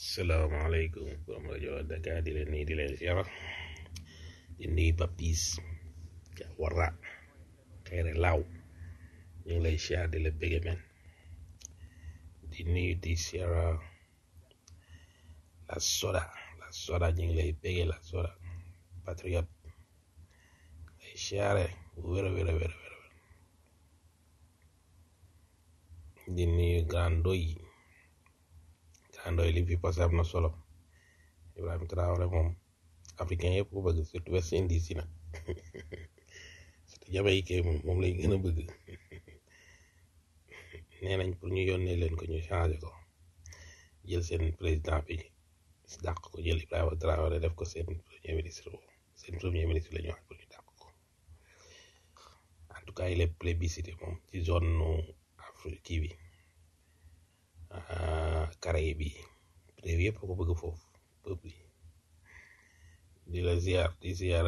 salaamaaleykum borom rajo Dakar di leen nii di leen ziar di nuyu Papis ca Wara Kayre Laaw ñu ngi lay ziar di la bëgge men di nuyu di ziar la soda la soda ñu ngi lay bëgge la soda patriote lay ziare bu wér a wér a wér a wér di nuyu Grand Ndoy Grand Ndoy li fi passé am na solo Ibrahima Traoré moom africain yëpp ko bëgg surtout West Indies yi nag surtout Jamaïcain moom moom lay gën a bëgg nee nañ pour ñu yónnee leen ko ñu changé ko jël seen président bi dàq ko jël Ibrahima Traoré def ko seen premier ministre seen premier ministre la ñu wax pour ñu dàq ko en tout cas il est plébiscité moom ci zone nu Afrique kii bi Caraïbes bi réew yëpp ko bëgg foofu peuple yi di la ziar di ziar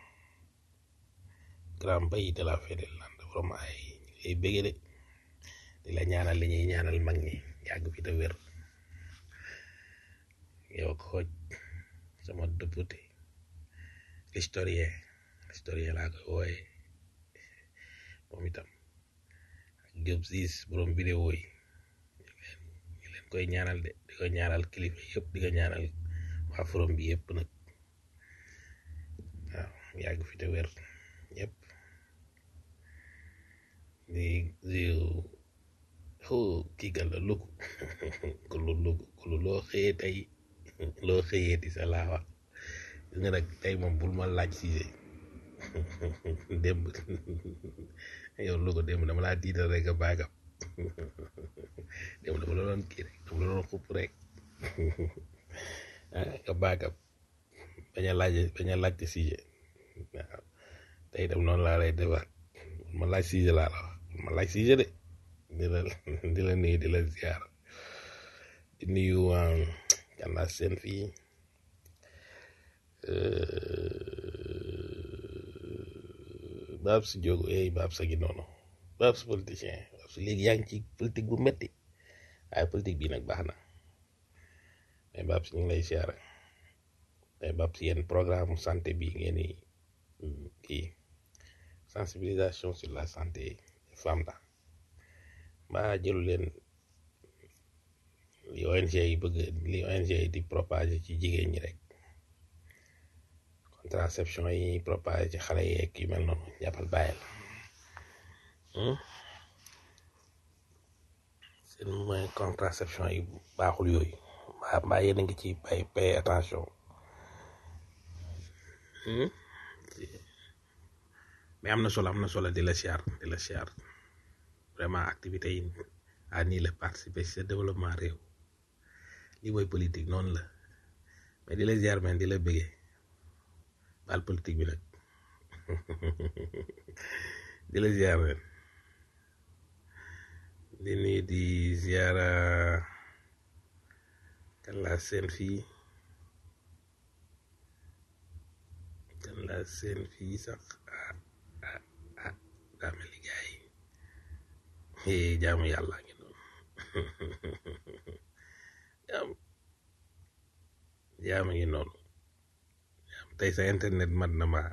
grand pays de la Fédélande vraiment ay ay bëgge de di la ñaanal li ñuy ñaanal mag ñi yàgg fi te wér yow xooj sama député l'historien l'historien laa koy wooye moom itam ak Diop siis borom vidéo yi ñu leen koy ñaanal de di ko ñaanal kilifa yëpp di ko ñaanal waa forom bi yëpp nag waaw yàgg fi te wér yëpp di di oh kii gal la luku ku lu luku ku lu loo xëyee tey loo xëyee di sa laa wax gis nga nag tey moom bul ma laaj Cissé démb yow lu ko démb dama laa tiital rek a baagam démb dama la doon kii rek dama la doon xupp rek ah nga baagam bañ a laaj bañ a laajte Cissé waaw tey dem noonu laa lay defaat ma laaj Cissé laa la wax ma laaj Cissé de di la di la nuyu di la ziar di nuyu kan laa seen fii Babs Diogo eh Babs a ngi noonu Babs politicien Babs léegi yaa ngi ci politique bu metti waaye politique bii nag baax na mais Babs ñu ngi lay ziar mais Babs yéen programme santé bi ngeen di kii sensibilisation sur la santé des femmes la mbaa jëlu leen li ONG yi bëgg li ONG yi di propager ci jigéen ñi rek contraception yi propager ci xale yeeg yu mel noonu jàppal bàyyil seen moyen contraception yi baaxul yooyu mbaa mbaa yéen a ngi ci pay pay attention mais am na solo am na solo di la siyaar di la siyaar vraiment activité yi à nii la participer ci sa développement réew lii mooy politique noonu la mais di la ziar men di la bëggee baal politique bi nag di la ziar men di nuyu di ziara kan laa seen fii kan laa seen fii sax ah ah ah daa mel ni gaay yi jaamu yàlla ngi noonu jaam jaam ngi noonu jaam tey sa internet mat na ma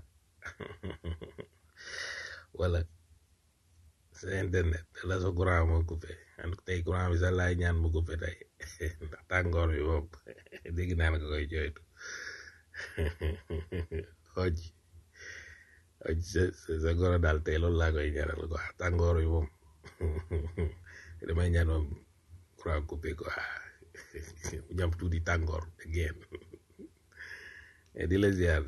wala sa internet la sa courant moo coupé en tey courant bi sax laay ñaan mu coupé tey ndax tàngoor bi moom dégg naa nga koy jooytu xooj xooj sa sa goro daal tey loolu laa koy ñaanal quoi tàngoor bi moom damay ñaan moom courant coupé quoi mu ñam tuuti tàngoor génn di la ziar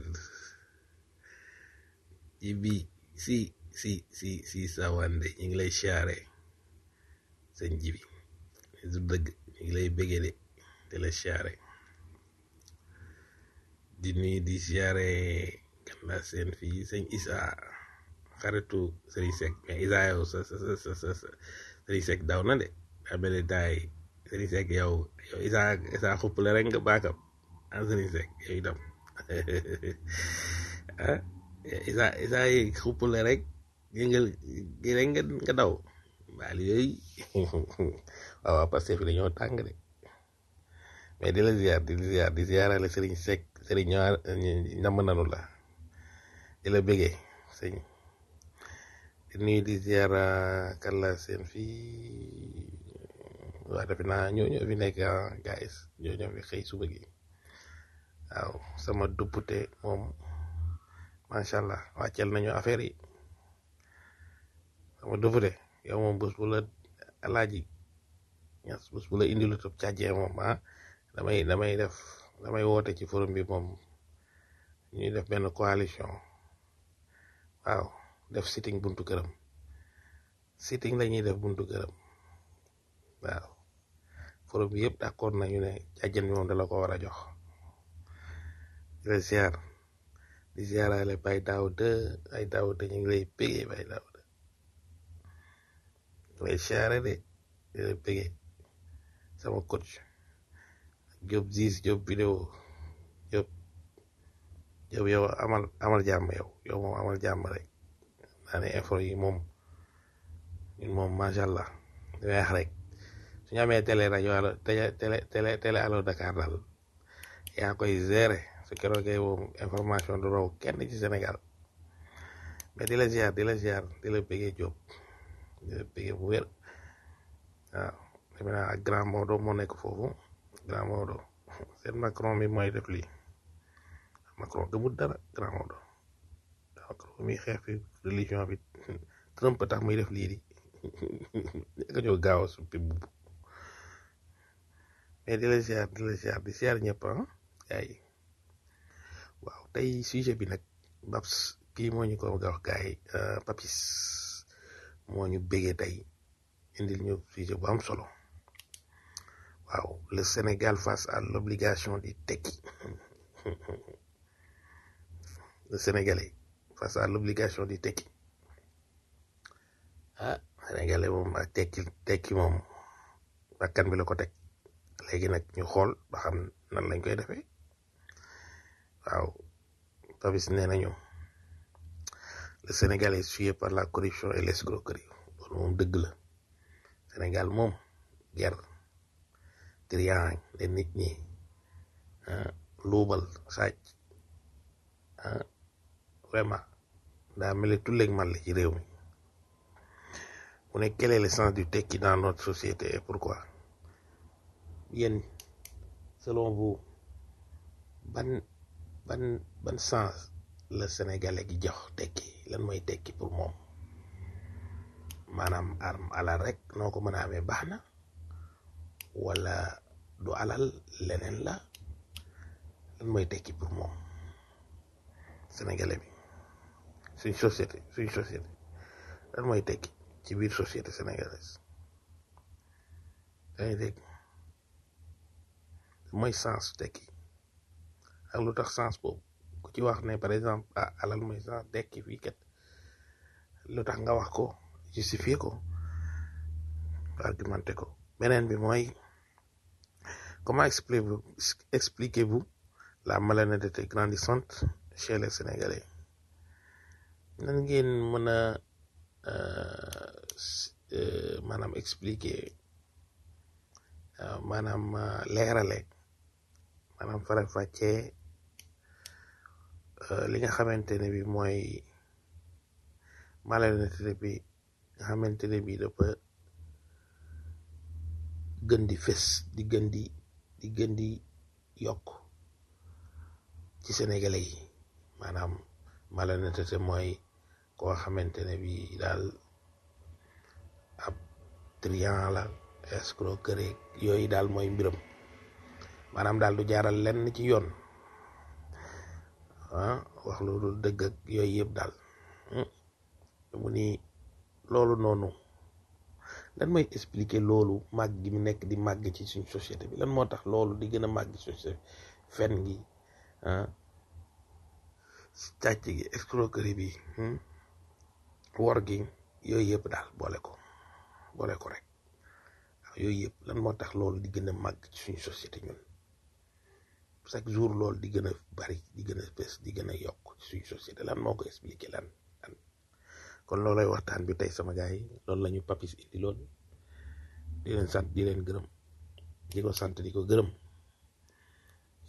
ci bi si si si si sawande ñu ngi lay siyaare sëñ jibi su dëgg ñu ngi lay bëggee de di la siyaare di nuyu di siyaare kan la seen fii sëñ Isa xaritu sëriñ Seck mais Isa yow sa sa sa sa sëriñ Seck daw na de amee daay sëriñ Seck yow yow Isa Isa xuppale rek nga baakam ah sëriñ Seck yow itam ah Isa Isa yi xuppale rek yëngal gi rek nga nga daw baal yooyu waaw waaw parce que fi dañoo tàng de mais di la ziar di la ziar di ziarale Serigne Seck Serigne ñëwaat namm nanu la di la bëggee sëñ di nuyu di ziar kan la seen fii waa defe naa ñoo ñoo fi nekk ah guys ñoo ñoo fi xëy suba gi waaw sama duppute moom macha allah wàccel nañu affaire yi sama duppute yow moom bés bu la alaaji ñas bés bu la indi lu topp càjjee moom ah damay damay def damay woote ci forum bi moom ñuy def benn coalition waaw def sitting buntu këram sitting la ñuy def buntu këram waaw forum bi yëpp d'accord nañu ne càjjen bi moom dala ko war a jox di la ziar di ziarale bay daaw de ay daaw de ñu ngi lay pégee bay daaw de lay ziare de di lay pégee sama coach Job Ziz Job vidéo Job Job yow amal amal jàmm yow yow moom amal jàmm rek naa ne info yi moom ñun moom macha allah di wax rek suñu amee télé rajo alo télé télé télé alo Dakar daal yaa koy gérer su keroogee moom information du raw kenn ci Sénégal mais di la ziar di la ziar di la bëggee Job di la bëggee bu wér waaw defe naa ak grand Maodo moo nekk foofu grand Maodo seen Macron mi mooy def lii Macron gëmul dara grand Maodo Macron mi xeex fi religion bi Trump tax muy def lii di nga ñëw gaaw a suppi bubb mais di la ziar di la ziar di ziar ñëpp ah yaay waaw tey sujet bi nag Babs kii moo ñu ko wax gars yi Papis moo ñu béggee tey indil ñu sujet bu am solo waaw le Sénégal face à l'obligation di tekki le Sénégalais face à l'obligation di tekki ah Sénégalais moom ak tekki tekki moom bakkan bi la ko teg léegi nag ñu xool ba xam nan lañ koy defee waaw Papis nee nañu le Sénégal est suivi par la corruption et l'escroquerie loolu moom dëgg la Sénégal moom guerre trian de nit ñi luubal sàcc vraiment daa mel ni tulleeg man la ci réew mi mu ne quel est le sens du tekki dans notre société et pourquoi yéen selon vous ban ban ban sens la sénégalais gi jox tekki lan mooy tekki pour moom maanaam arme alal rek noo ko mën a amee baax na wala du alal leneen la lan mooy tekki pour moom sénégalais bi suñ société suñ société lan mooy tekki ci biir société sénégalaise dañuy dégg mooy sens tekki ak lu tax sens boobu ku ci wax ne par exemple ah alal mooy sens tekki fii kat lu tax nga wax ko justifier ko argumenté ko beneen bi mooy comment expliquez-vous expliquez-vous la malhonnêteté grandissante chez les Sénégalais nan ngeen mën a maanaam expliquer maanaam leerale maanaam faram-fàccee li nga xamante ne bi mooy malhonnêteté bi nga xamante ne bi dafa gën di fés di gën di di gën di yokk ci sénégalais yi maanaam malhonnêteté mooy koo xamante ne bi daal ab trian la escroquerie yooyu daal mooy mbiram maanaam daal du jaaral lenn ci yoon ah wax lu dul dëgg ak yooyu yëpp daal mu ni loolu noonu lan mooy expliquer loolu màgg gi mu nekk di màgg ci suñ société bi lan moo tax loolu di gën a màgg ci société bi fen gi ah càcc gi escroquerie bi wor gi yooyu yëpp daal boole ko boole ko rek waaw yooyu yëpp lan moo tax loolu di gën a màgg ci suñ société ñun chaque jour loolu di gën a bari di gën a bés di gën a yokk ci suñ société lan moo ko expliquer lan lan kon loolay waxtaan bi tey sama gars yi loolu la ñu papis indi loolu di leen sant di leen gërëm di ko sant di ko gërëm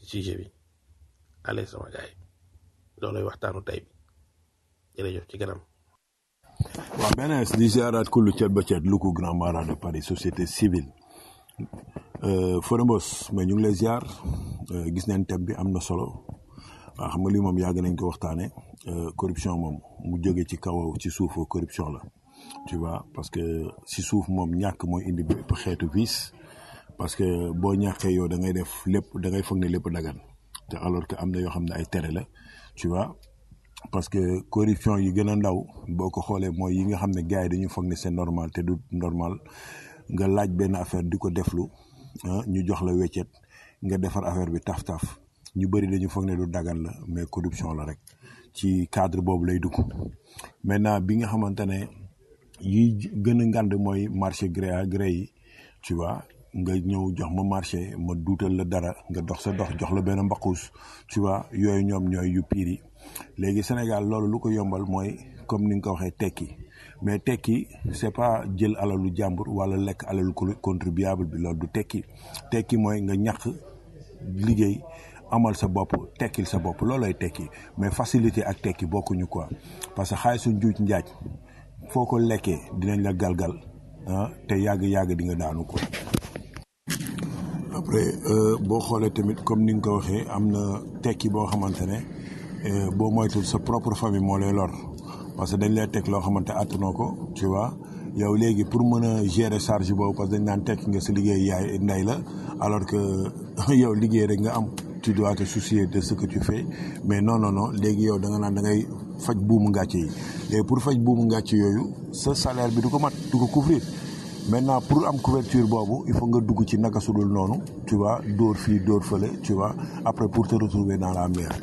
ci sujet bi allez sama gaay loolay waxtaanu tey bi jërëjëf ci kanam waaw beneen di ziaraat kullu cet ba cet lu ko grand mara de Paris société civile Fodembos mais ñu ngi lay ziar gis nañ thème bi am na solo waaw xam nga lii moom yàgg nañ ko waxtaane corruption moom mu jóge ci kaw ci suuf corruption la tu vois parce que si suuf moom ñàkk mooy indi bépp xeetu vice parce que boo ñàkkee yow da ngay def lépp da ngay foog ne lépp dagan te alors que am na yoo xam ne ay tere la tu vois parce que corruption yi gën a ndaw boo ko xoolee mooy yi nga xam ne gars yi dañu foog ne c'est normal te du normal nga laaj benn affaire di ko deflu ñu jox la weccet nga defar affaire bi taf-taf ñu bëri dañu foog ne du dagan la mais corruption la rek ci cadre boobu lay dugg maintenant bi nga xamante ne yi gën a ngand mooy marché gré à gré yi tu vois nga ñëw jox ma marché ma duutal la dara nga dox sa dox jox la benn mbaqus tu vois yooyu ñoom ñooy yu piir yi léegi Sénégal loolu lu ko yombal mooy comme ni nga ko waxee tekki mais tekki c'est pas jël alalu jàmbur wala lekk alalu contribuable bi loolu du tekki tekki mooy nga ñàkk liggéey amal sa bopp tekkil sa bopp loolooy tekki mais facilité ak tekki bokkuñu quoi parce que xaalisu njuuj njaaj foo ko lekkee dinañ la galgal ah te yàgg-yàgg di nga daanu ko après boo xoolee tamit comme ni nga ko waxee am na tekki boo xamante ne boo moytul sa propre famille moo lay lor parce que dañ lay teg loo xamante attanoo ko tu vois yow léegi pour mën a gérer charge boobu parce que dañ naan tekki nga sa liggéey yaay ndey la alors que yow liggéey rek nga am tu dois te soucier de ce que tu fais mais non non non léegi yow da nga naan da ngay faj buumu ngàcce yi léegi pour faj buumu ngàcce yooyu sa salaire bi du ko mat du ko couvrir maintenant pour am couverture boobu il faut nga dugg ci naka sudul noonu tu vois dóor fii dóor fële tu vois après pour te retrouver dans la merde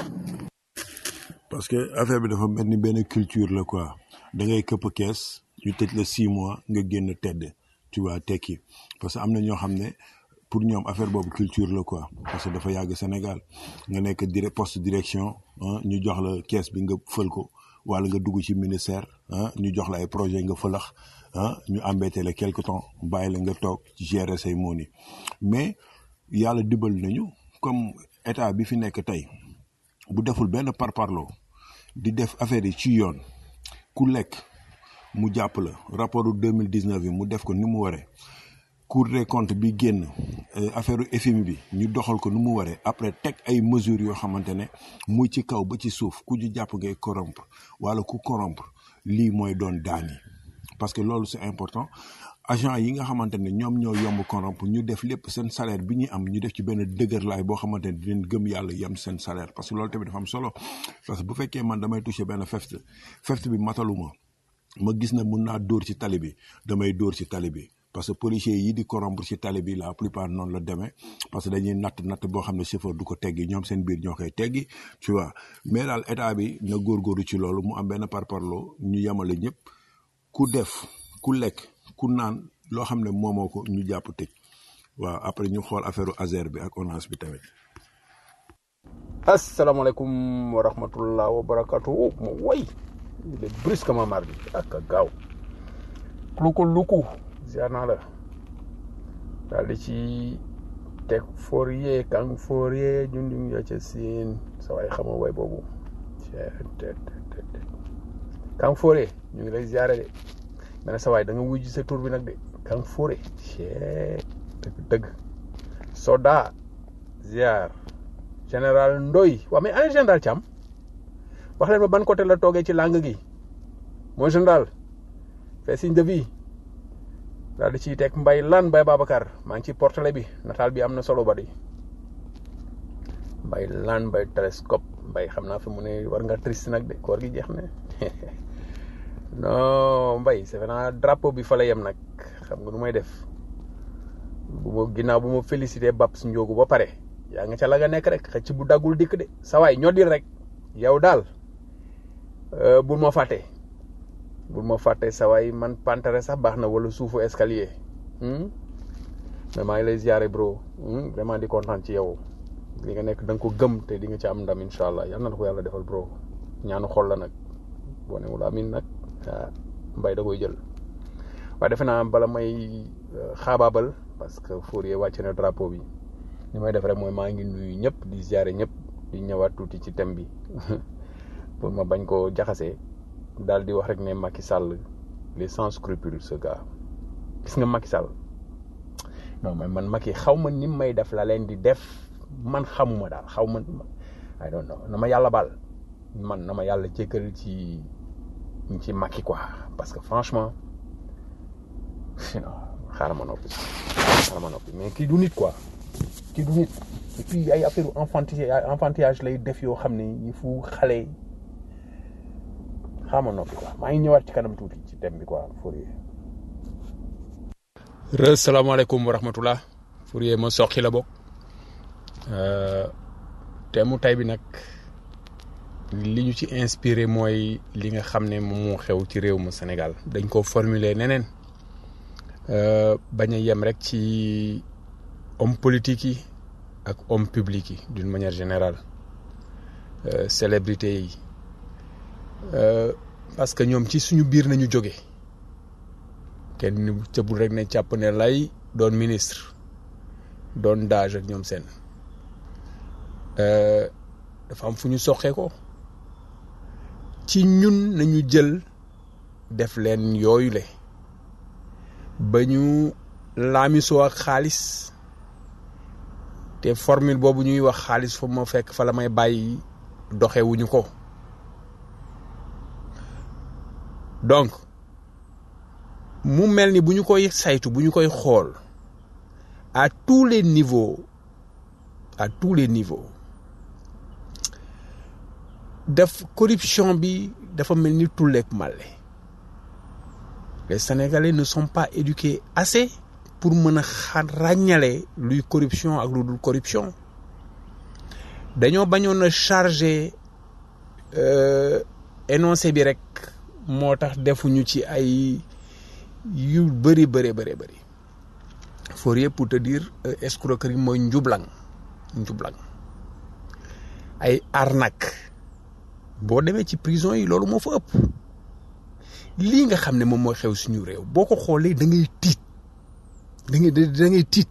parce que affaire bi dafa mel ni benn culture la quoi da ngay këpp kees ñu tëj la six mois nga génn tedd tu vois tekki parce que am na ñoo xam ne pour ñoom affaire boobu culture la quoi parce que dafa yàgg Sénégal nga nekk dire poste direction ñu jox la kees bi nga fël ko wala nga dugg ci ministère ñu jox la ay projet nga fëlax ñu embêté la quelque temps bàyyi la nga toog gérer say mooni mais yàlla dibal nañu comme état bi fi nekk tey bu deful benn parparloo di def affaire yi ci yoon ku lekk mu jàpp la rapport deux mille dix neuf bi mu def ko ni mu waree cour des comptes bi génn affaire FMI bi ñu doxal ko nu mu waree après teg ay mesures yoo xamante ne muy ci kaw ba ci suuf ku ñu jàpp ngay corrompre wala ku corrompre lii mooy doon daan yi parce que loolu c'est important agent yi nga xamante ne ñoom ñoo yomb corrompre ñu def lépp seen salaire bi ñuy am ñu def ci benn dëgërlaay boo xamante ne dinañ gëm yàlla yem seen salaire parce que loolu tamit dafa am solo parce que bu fekkee man damay toucher benn feft feft bi mataluma ma gis ne mun naa dóor ci tali bi damay dóor ci tali bi parce que policiers yi di corrompre ci tali bi la plupart noonu la demee parce que dañuy natt natt boo xam ne chauffeur du ko teggi ñoom seen biir ñoo koy teggi tu vois mais daal état bi na góorgóorlu ci loolu mu am benn parparloo ñu yemale ñëpp ku def ku lekk ku naan loo xam ne moomoo ko ñu jàpp tëj waaw après ñu xool affaire Azer bi ak ONAS bi tamit. asalaamaaleykum wa rahmatullah wa barakatu mo way il est brusquement mardi ak gaaw luku luku ziar naa la daal di ci teg Fourier Kang Fourier junjung ya ca siin sa waay xama way boobu Kang Fourier ñu ngi lay ziare de mais sa waay da nga wujj sa tur bi nag de Kang Fourier dëgg dëgg soda ziar général Ndoy waaw mais ana général Thiam wax leen ma ban côté la toogee ci langue gi mooy général fait signe de vie daal di ciy teg mbay lan mbay Babacar maa ngi ci portale bi nataal bi am na solo ba di mbay lan mbay télescope mbay xam naa fi mu ne war nga triste nag de koor gi jeex na non mbay c'est naa drapeau bi fa la yem nag xam nga nu may def bu ma ginnaaw bu ma félicité Babs Ndiogu ba pare yaa nga ca la nga nekk rek xëcc bu daggul dikk de sa waay ñoo di rek yow daal bul ma fàtte bul ma fàtte sa waay man pantere sax baax na wala suufu escalier mais maa ngi lay ziare bro vraiment di kontaan ci yow li nga nekk da nga ko gëm te di nga ci am ndam incha allah yal na la ko yàlla defal bro ñaanu xol la nag boo ne wala amin nag ah mbay da koy jël waaye defe naa bala may xaabaabal parce que Fourier wàcce na drapeau bi li may def rek mooy maa ngi nuyu ñëpp di ziare ñëpp di ñëwaat tuuti ci thème bi pour ma bañ koo jaxasee daal di wax rek ne Macky Sall les sans scrupules ce gars gis nga Macky Sall non man man Macky xaw ma ni may def la leen di def man xamuma daal xaw ma I don't know na ma yàlla baal man na ma yàlla jéggal ci ci Macky quoi parce que franchement non xaaral ma noppi xaaral ma noppi mais kii du nit quoi kii du nit et puis ay affaire enfantillage enfantillage lay def yoo xam ne il faut xale xaaral ma noppi quoi maa ngi ñëwaat ci kanam tuuti ci thème bi quoi Fourier. re salaamaaleykum wa rahmatullah Fourier ma soqi la bokk thème mu tey bi nag li ñu ci inspiré mooy li nga xam ne moom moo xew ci réew mu Sénégal dañ ko formuler neneen bañ a yem rek ci homme politique yi ak homme public yi d'une manière générale célébrité yi parce que ñoom ci suñu biir nañu jóge kenn cëbul rek ne càpp ne lay doon ministre doon daaj ak ñoom seen dafa am fu ñu soxee ko ci ñun nañu jël def leen yooyu le ba ñu laamisoo ak xaalis te formule boobu ñuy wax xaalis fa ma fekk fa la may bàyyi doxewuñu ko donc mu mel ni bu ñu koy saytu bu ñu koy xool à tous les niveaux à tous les niveaux def corruption bi dafa mel ni tulleeg màlle les sénégalais ne sont pas éduqués assez pour mën a xa ràññale luy corruption ak lu dul corruption dañoo bañoon a chargé énoncé bi rek moo tax defuñu ci ay yu bëri bëri bëri bëri Fourier pour te dire escroquerie mooy njublang njublang ay arnaque boo demee ci prison yi loolu moo fa ëpp lii nga xam ne moom mooy xew suñu réew boo ko xoolee da ngay tiit da ngay da ngay tiit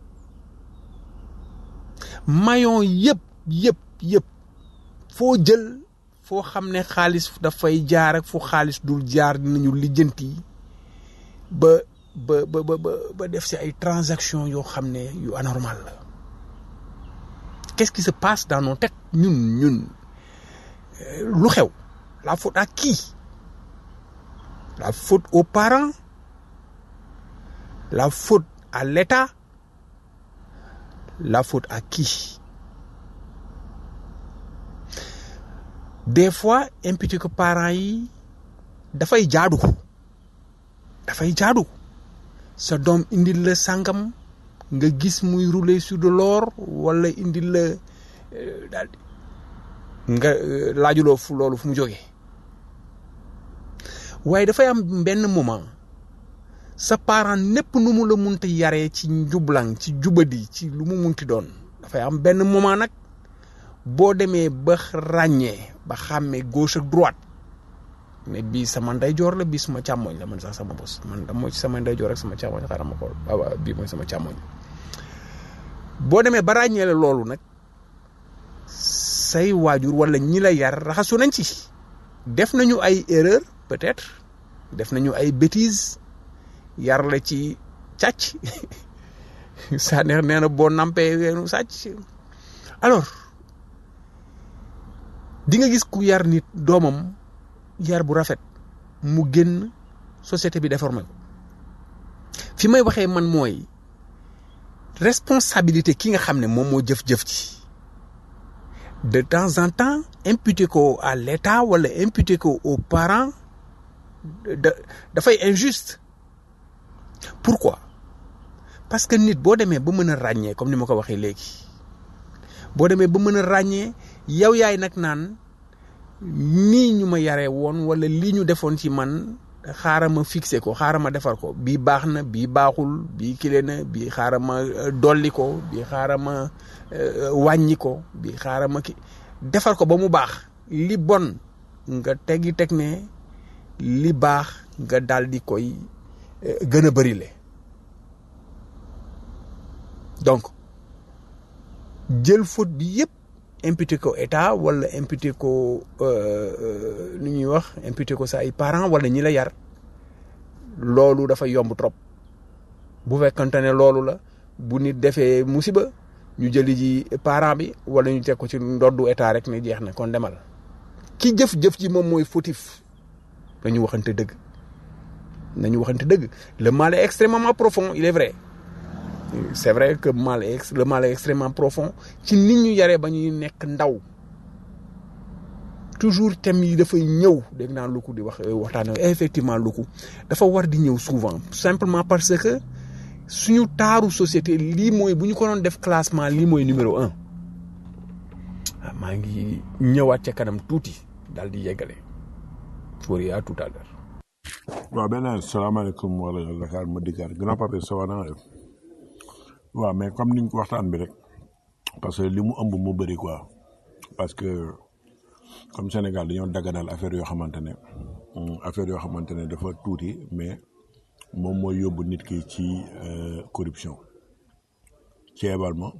maillon yëpp yëpp yëpp foo jël foo xam ne xaalis dafay jaar ak fu xaalis dul jaar dinañu lijjanti ba ba ba ba ba def si ay transactions yoo xam ne yu anormal la qu'est-ce qui se passe dans nos têtes ñun ñun lu xew la faute à qui la faute aux parents la faute à l'État la faute à qui des fois imputé que parents yi dafay jaadu dafay jaadu sa doom indil la sàngam nga gis muy rouler sur de l'or wala indil la daal nga laajuloo fu loolu fu mu jógee waaye dafay am benn moment sa parent népp nu mu la munti yaree ci njublang ci jubadi ci lu mu munti doon dafay am benn moment nag boo demee ba ràññee ba xàmmee gauche ak droite ne bii sama ndeyjoor la bii suma càmmoñ la man sax sama bos man da mooy sama ndeyjoor ak sama càmmoñ xaaral ma xool waaw bii mooy sama càmmoñ boo demee ba ràññee la loolu nag say waajur wala ñi la yar raxasu nañ ci def nañu ay erreur peut-être def nañu ay bêtises yar la ci càcc saa neex nee na boo nampee weenu sàcc alors di nga gis ku yar nit doomam yar bu rafet mu génn société bi déformé ko fi may waxee man mooy responsabilité ki nga xam ne moom moo jëf-jëf ci de temps en temps imputer ko à l'État wala imputer ko aux parents da dafay injuste pourquoi parce que nit boo demee ba mën a ràññee comme ni ma ko waxee léegi boo demee ba mën a ràññee yow yaay nag naan nii ñu ma yaree woon wala lii ñu defoon ci man xaaral ma fixé ko xaaral ma defar ko bii baax na bii baaxul bii kile na bii xaaral ma dolli ko bii xaaral ma wàññi ko bii xaaral ma ki defar ko ba mu baax li bon nga teggi teg ne li baax nga daal di koy gën a bëri le donc jël faute bi yëpp imputé ko état wala imputé ko nu ñuy wax imputé ko sa ay parents wala ñi la yar loolu dafa yomb trop bu fekkante ne loolu la bu nit defee musiba ñu jëli ji parent bi wala ñu teg ko ci ndoddu état rek ne jeex na kon demal ki jëf-jëf ji moom mooy fautif nañu waxante dëgg nañu waxante dëgg le mal est extrêmement profond il est vrai c'est vrai que mal est le mal est extrêmement profond ci nit ñu yaree ba ñuy nekk ndaw toujours thème yi dafay ñëw dégg naa luku di wax waxtaan effectivement luku dafa war di ñëw souvent simplement parce que suñu taaru société lii mooy bu ñu ko doon def classement lii mooy numéro un ah maa ngi ñëwaat ca kanam tuuti daal di yeggale Fourier à tout à l'heure waaw benn salaamaaleykum wala Dakar ma dikkaat grand papa ça va na def waaw mais comme niñ ko waxtaan bi rek parce que li mu ëmb mu bëri quoi parce que comme Sénégal dañoo daganal affaire yoo xamante ne affaire yoo xamante ne dafa tuuti mais moom mooy yóbbu nit ki ci corruption ceebal ma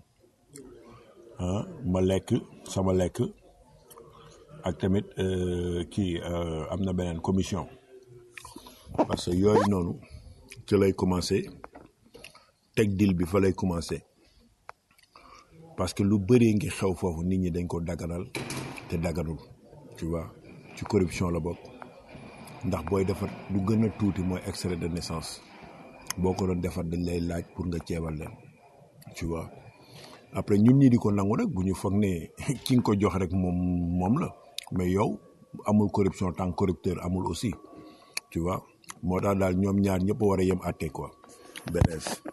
ma lekk sama lekk ak tamit kii am na beneen commission parce que yooyu noonu ci lay commencé teg dil bi fa lay commencé parce que lu bëree ngi xew foofu nit ñi dañ ko daganal te daganul tu vois ci corruption la bokk ndax booy defar lu gën a tuuti mooy extrait de naissance boo ko doon defar dañ lay laaj pour nga ceebal leen tu vois après ñun ñi di ko nangu rek bu ñu foog ne ki nga ko jox rek moom moom la mais yow amul corruption tant corrupteur amul aussi tu vois moo tax daal ñoom ñaar ñëpp war a yem àtte quoi benees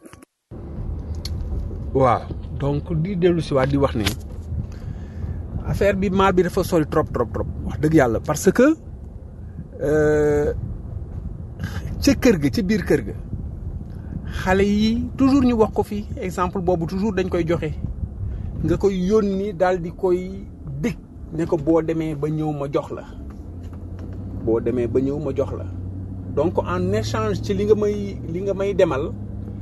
waaw donc di dellu si waat di wax ni affaire bi mal bi dafa sori trop trop trop wax dëgg yàlla parce que ca kër ga ca biir kër ga xale yi toujours ñu wax ko fi exemple boobu toujours dañ koy joxe nga koy yónni daal di koy dig ne ko boo demee ba ñëw ma jox la boo demee ba ñëw ma jox la donc en échange ci li nga may li nga may demal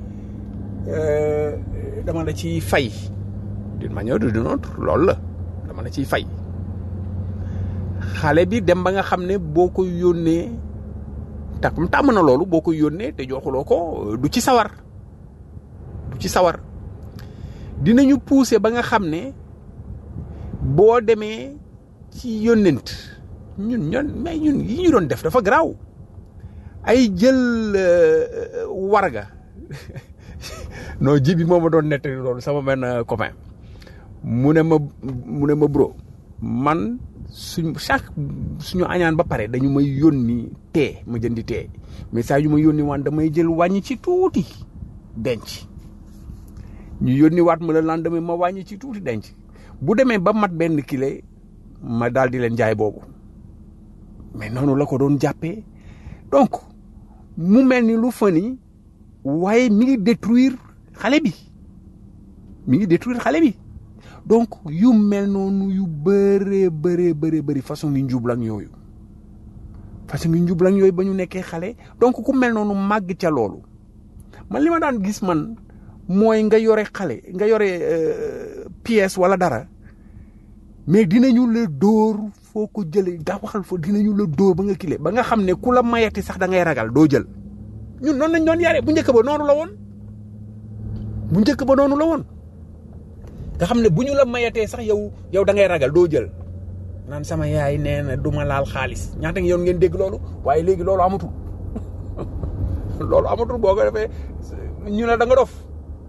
dama la ciy fay d'une manière ou d'une autre loolu la dama la ciy fay xale bi dem ba nga xam ne boo ko yónnee takum tàmm na loolu boo ko yónnee te joxuloo ko du ci sawar du ci sawar dinañu pousser ba nga xam ne boo demee ci yónnent ñun ñun mais ñun yi ñu doon def dafa garaaw ay jël warga non ji bi moo ma doon nettali loolu sama benn copain mu ne ma mu ne ma bro man suñ chaque suñu añaan ba pare dañu may yónni tee ma jëndi tee mais saa yu ma yónni waan damay jël wàññi ci tuuti denc ñu yónni waat ma le lendemain ma wàññi ci tuuti denc bu demee ba mat benn kilo ma daal di leen jaay boobu mais noonu la ko doon jàppee donc mu mel ni lu fani waaye mi ngi détruire xale bi mi ngi détruire xale bi donc yu mel noonu yu bëree bëree bëree bëri façon ngi njublang yooyu façon ngi njublang yooyu ba ñu nekkee xale donc ku mel noonu màgg ca loolu man li ma daan gis man mooy nga yore xale nga yore pièce wala dara mais dinañu la dóor foo ko jëlee daa waxal foo dinañu la dóor ba nga kile ba nga xam ne ku la mayati sax da ngay ragal doo jël ñun noonu lañ doon yare bu njëkk ba noonu la woon bu njëkk ba noonu la woon nga xam ne bu ñu la mayatee sax yow yow da ngay ragal doo jël naan sama yaay nee na du ma laal xaalis ñaata yoon ngeen dégg loolu waaye léegi loolu amatul loolu amatul boo ko defee ñu ne da nga dof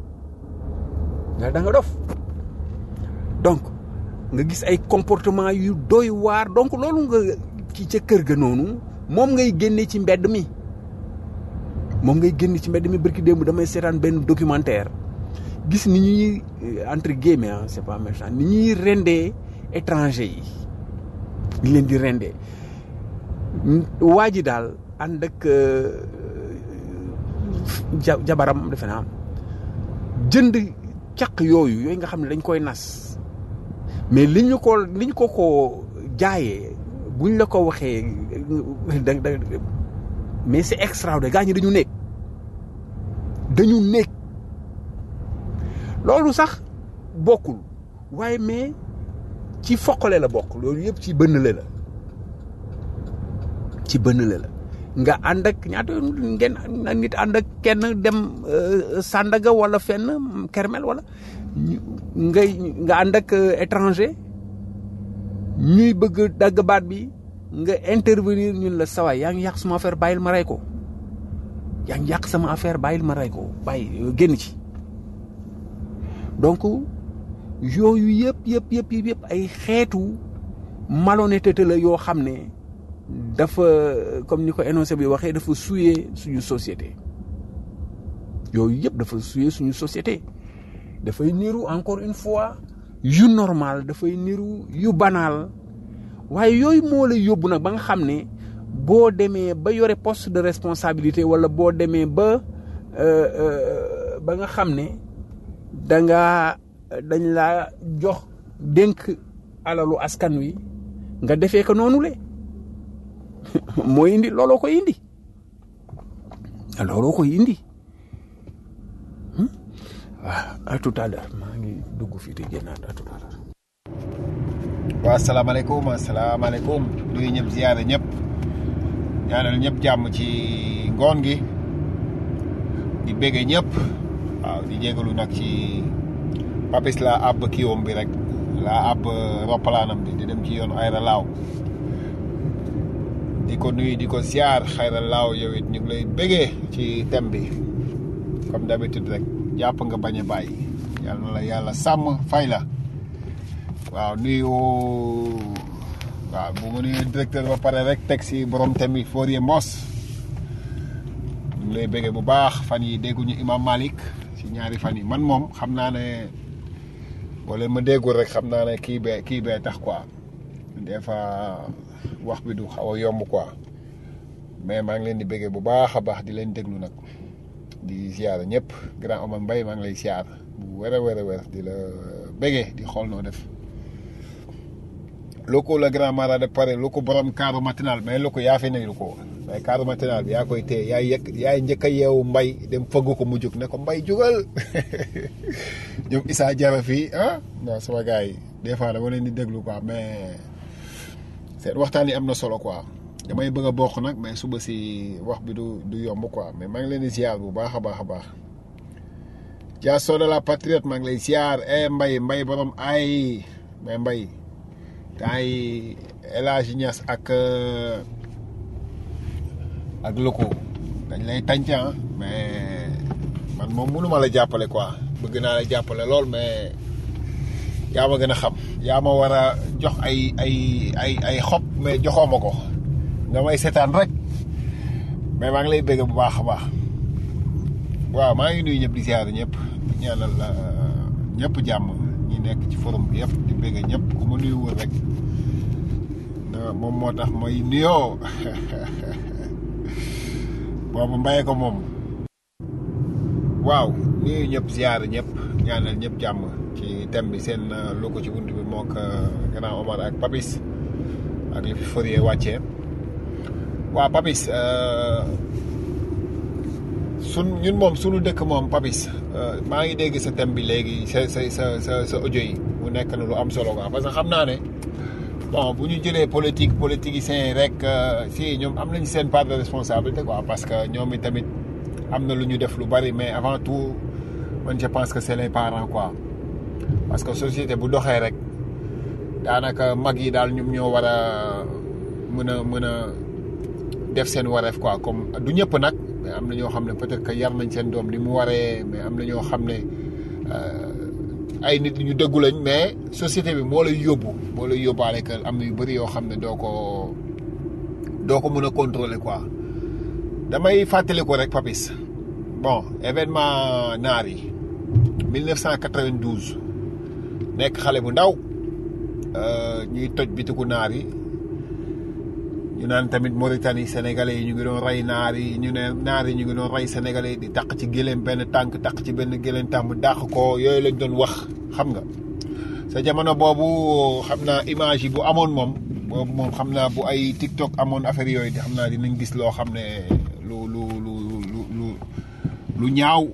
ne da nga dof donc nga gis ay comportement yu doy waar donc loolu nga ki ca kër ga noonu moom ngay génne ci mbedd mi moom ngay génne ci mbedd mi barki démb damay seetaan benn documentaire gis ni ñuy entre guillemets ah c'est pas méchant ni ñuy rendee étranger yi ni leen di rendee waa ji daal ànd ak jabaram defe naa jënd caq yooyu yooyu nga xam ne dañ koy nas mais li ñu ko li ñu ko ko jaayee buñ la ko waxee da da mais c'est extraordinaire gaa ñi dañu nekk dañu nekk loolu sax bokkul waaye mais ci foqale la bokk loolu yëpp ci bënnale la ci bënnale la nga ànd ak ñaata yoon ngeen na nit ànd ak kenn dem euh, Sandaga wala fenn Kermel wala ñu- ngay nga ànd ak euh, étranger ñuy bëgg dagg baat bi nga intervenir ñun la sawaay yaa ngi yàq sama affaire bàyyil ma rey ko yaa ngi yàq sama affaire bàyyil ma rey ko bàyyi génn ci donc yooyu yëpp yëpp yëpp yëpp yëpp ay xeetu malhonnêteté la yoo xam ne dafa comme ni ko énoncé bi waxee dafa souiller suñu société yooyu yëpp dafa souiller suñu société dafay niru encore une fois yu normal dafay niru yu banal waaye yooyu moo lay yóbbu nag ba nga xam ne boo demee ba yore poste de responsabilité wala boo demee ba euh, euh, ba nga xam ne da nga dañ laa jox dénk alalu askan wi nga defee ko noonu le moo indi looloo koy indi looloo koy indi Hmm? waaw à tout à l'heure maa ngi dugg fii te génnaat à tout à l'heure waaw asalaamaaleykum asalaamaaleykum nuyu ñëpp ziyaare ñëpp ñaanal ñëpp jàmm ci ngoon gi di bége ñëpp waaw di jégalu nag ci papis la àbb kiiwam bi rek la àbb roppalaanam bi di dem ci yoon ayra laaw di ko nuyu di ko ziar xayra laaw yow it ñu ngi lay bégee ci thème bi comme d'habitude rek jàpp nga bañ a bàyyi yàlla na la yàlla sàmm fay la waaw nuyu waaw bu ma nuyu directeur ba pare rek teg si borom thème bi Fourier Mos ñu ngi lay béggee bu baax fan yi dégguñu Imam Malik si ñaari fan yi man moom xam naa ne boo leen ma déggul rek xam naa ne kii bee kii bee tax quoi des fois wax bi du xaw a yomb quoi mais maa ngi leen di béggee bu baax a baax di leen déglu nag di ziar ñëpp grand Omar Mbaye maa ngi lay ziar bu wér a wér a wér di la béggee di xool noo def loko la grand mara de pare loko borom kaaru matinal mais loko yaa fi ne loko mais kaaru matinal bi yaa koy téye yaay yëg yaay njëkk a yeewu mbay dem fëgg ko mu jóg ne ko mbay jugal ñoom Issa Jara fii ah non sama gars yi des fois dama leen di déglu quoi mais seen waxtaan yi am na solo quoi damay bëgg a bokk nag mais suba si wax bi du du yomb quoi mais maa ngi leen di ziar bu baax a baax a baax Dia Soda la patriote maa ngi lay ziar eh mbay mbay borom ay mais mbay temps yi El Hadj Niass ak euh, ak loko dañ lay tànc ah mais man moom mënuma la jàppale quoi bëgg naa la jàppale lool mais yaa ma gën a xam yaa ma war a jox ay ay ay ay xob mais joxoo ma ko nga may seetaan rek mais maa ngi lay bëgg bu baax a baax waaw maa ngi nuyu ñëpp di ziar ñëpp di ñaanal euh, ñëpp jàmm ñi nekk ci forum bi yëpp di bëgg ñëpp ku ma nuyuwul rek na moom moo tax mooy nuyoo boobu mbayee ko moom waaw nuyu ñëpp ziar ñëpp ñaanal ñëpp jàmm ci thème bi seen euh, lu ko ci bunt bi moo ko grand Omar ak Papis ak li fi Fourier wàccee waaw Papis euh, sun ñun moom sunu dëkk moom Papis euh, maa ngi dégg sa thème bi léegi sa sa sa sa sa audio yi mu nekk na lu am solo quoi parce que xam naa ne bon bu ñu jëlee politique politiciens yi rek euh, si ñoom am nañu seen part de responsabilité quoi parce que ñoom i tamit am na lu ñu def lu bari mais avant tout man je pense que c'est les parents quoi parce que société bu doxee rek daanaka mag yi daal ñoom ñoo war a mën a mën a def seen wareef quoi comme du ñëpp nag mais am na ñoo xam ne peut-être que yar nañ seen doom li mu waree mais am na ñoo xam ne euh, ay nit ñu dëggu lañ mais société bi moo lay yóbbu moo lay yóbbaale que am na yu bëri yoo xam ne doo ko doo ko mën a contrôler quoi damay fàttali ko rek Papis bon événement naar yi 1992 nekk xale bu ndaw euh, ñuy toj bitiku naar yi ñu naan tamit Mauritanie sénégalais yi ñu ngi doon rey naar yi ñu ne naar yi ñu ngi doon rey sénégalais yi di taq ci gëléem benn tànk taq ci benn gëléem tànk mu dàq ko yooyu lañ doon wax xam nga sa jamono boobu xam naa image yi bu amoon moom boobu moom xam naa bu ay TikTok amoon affaire yooyu di xam naa dinañ gis loo xam ne lu lu lu lu lu lu ñaaw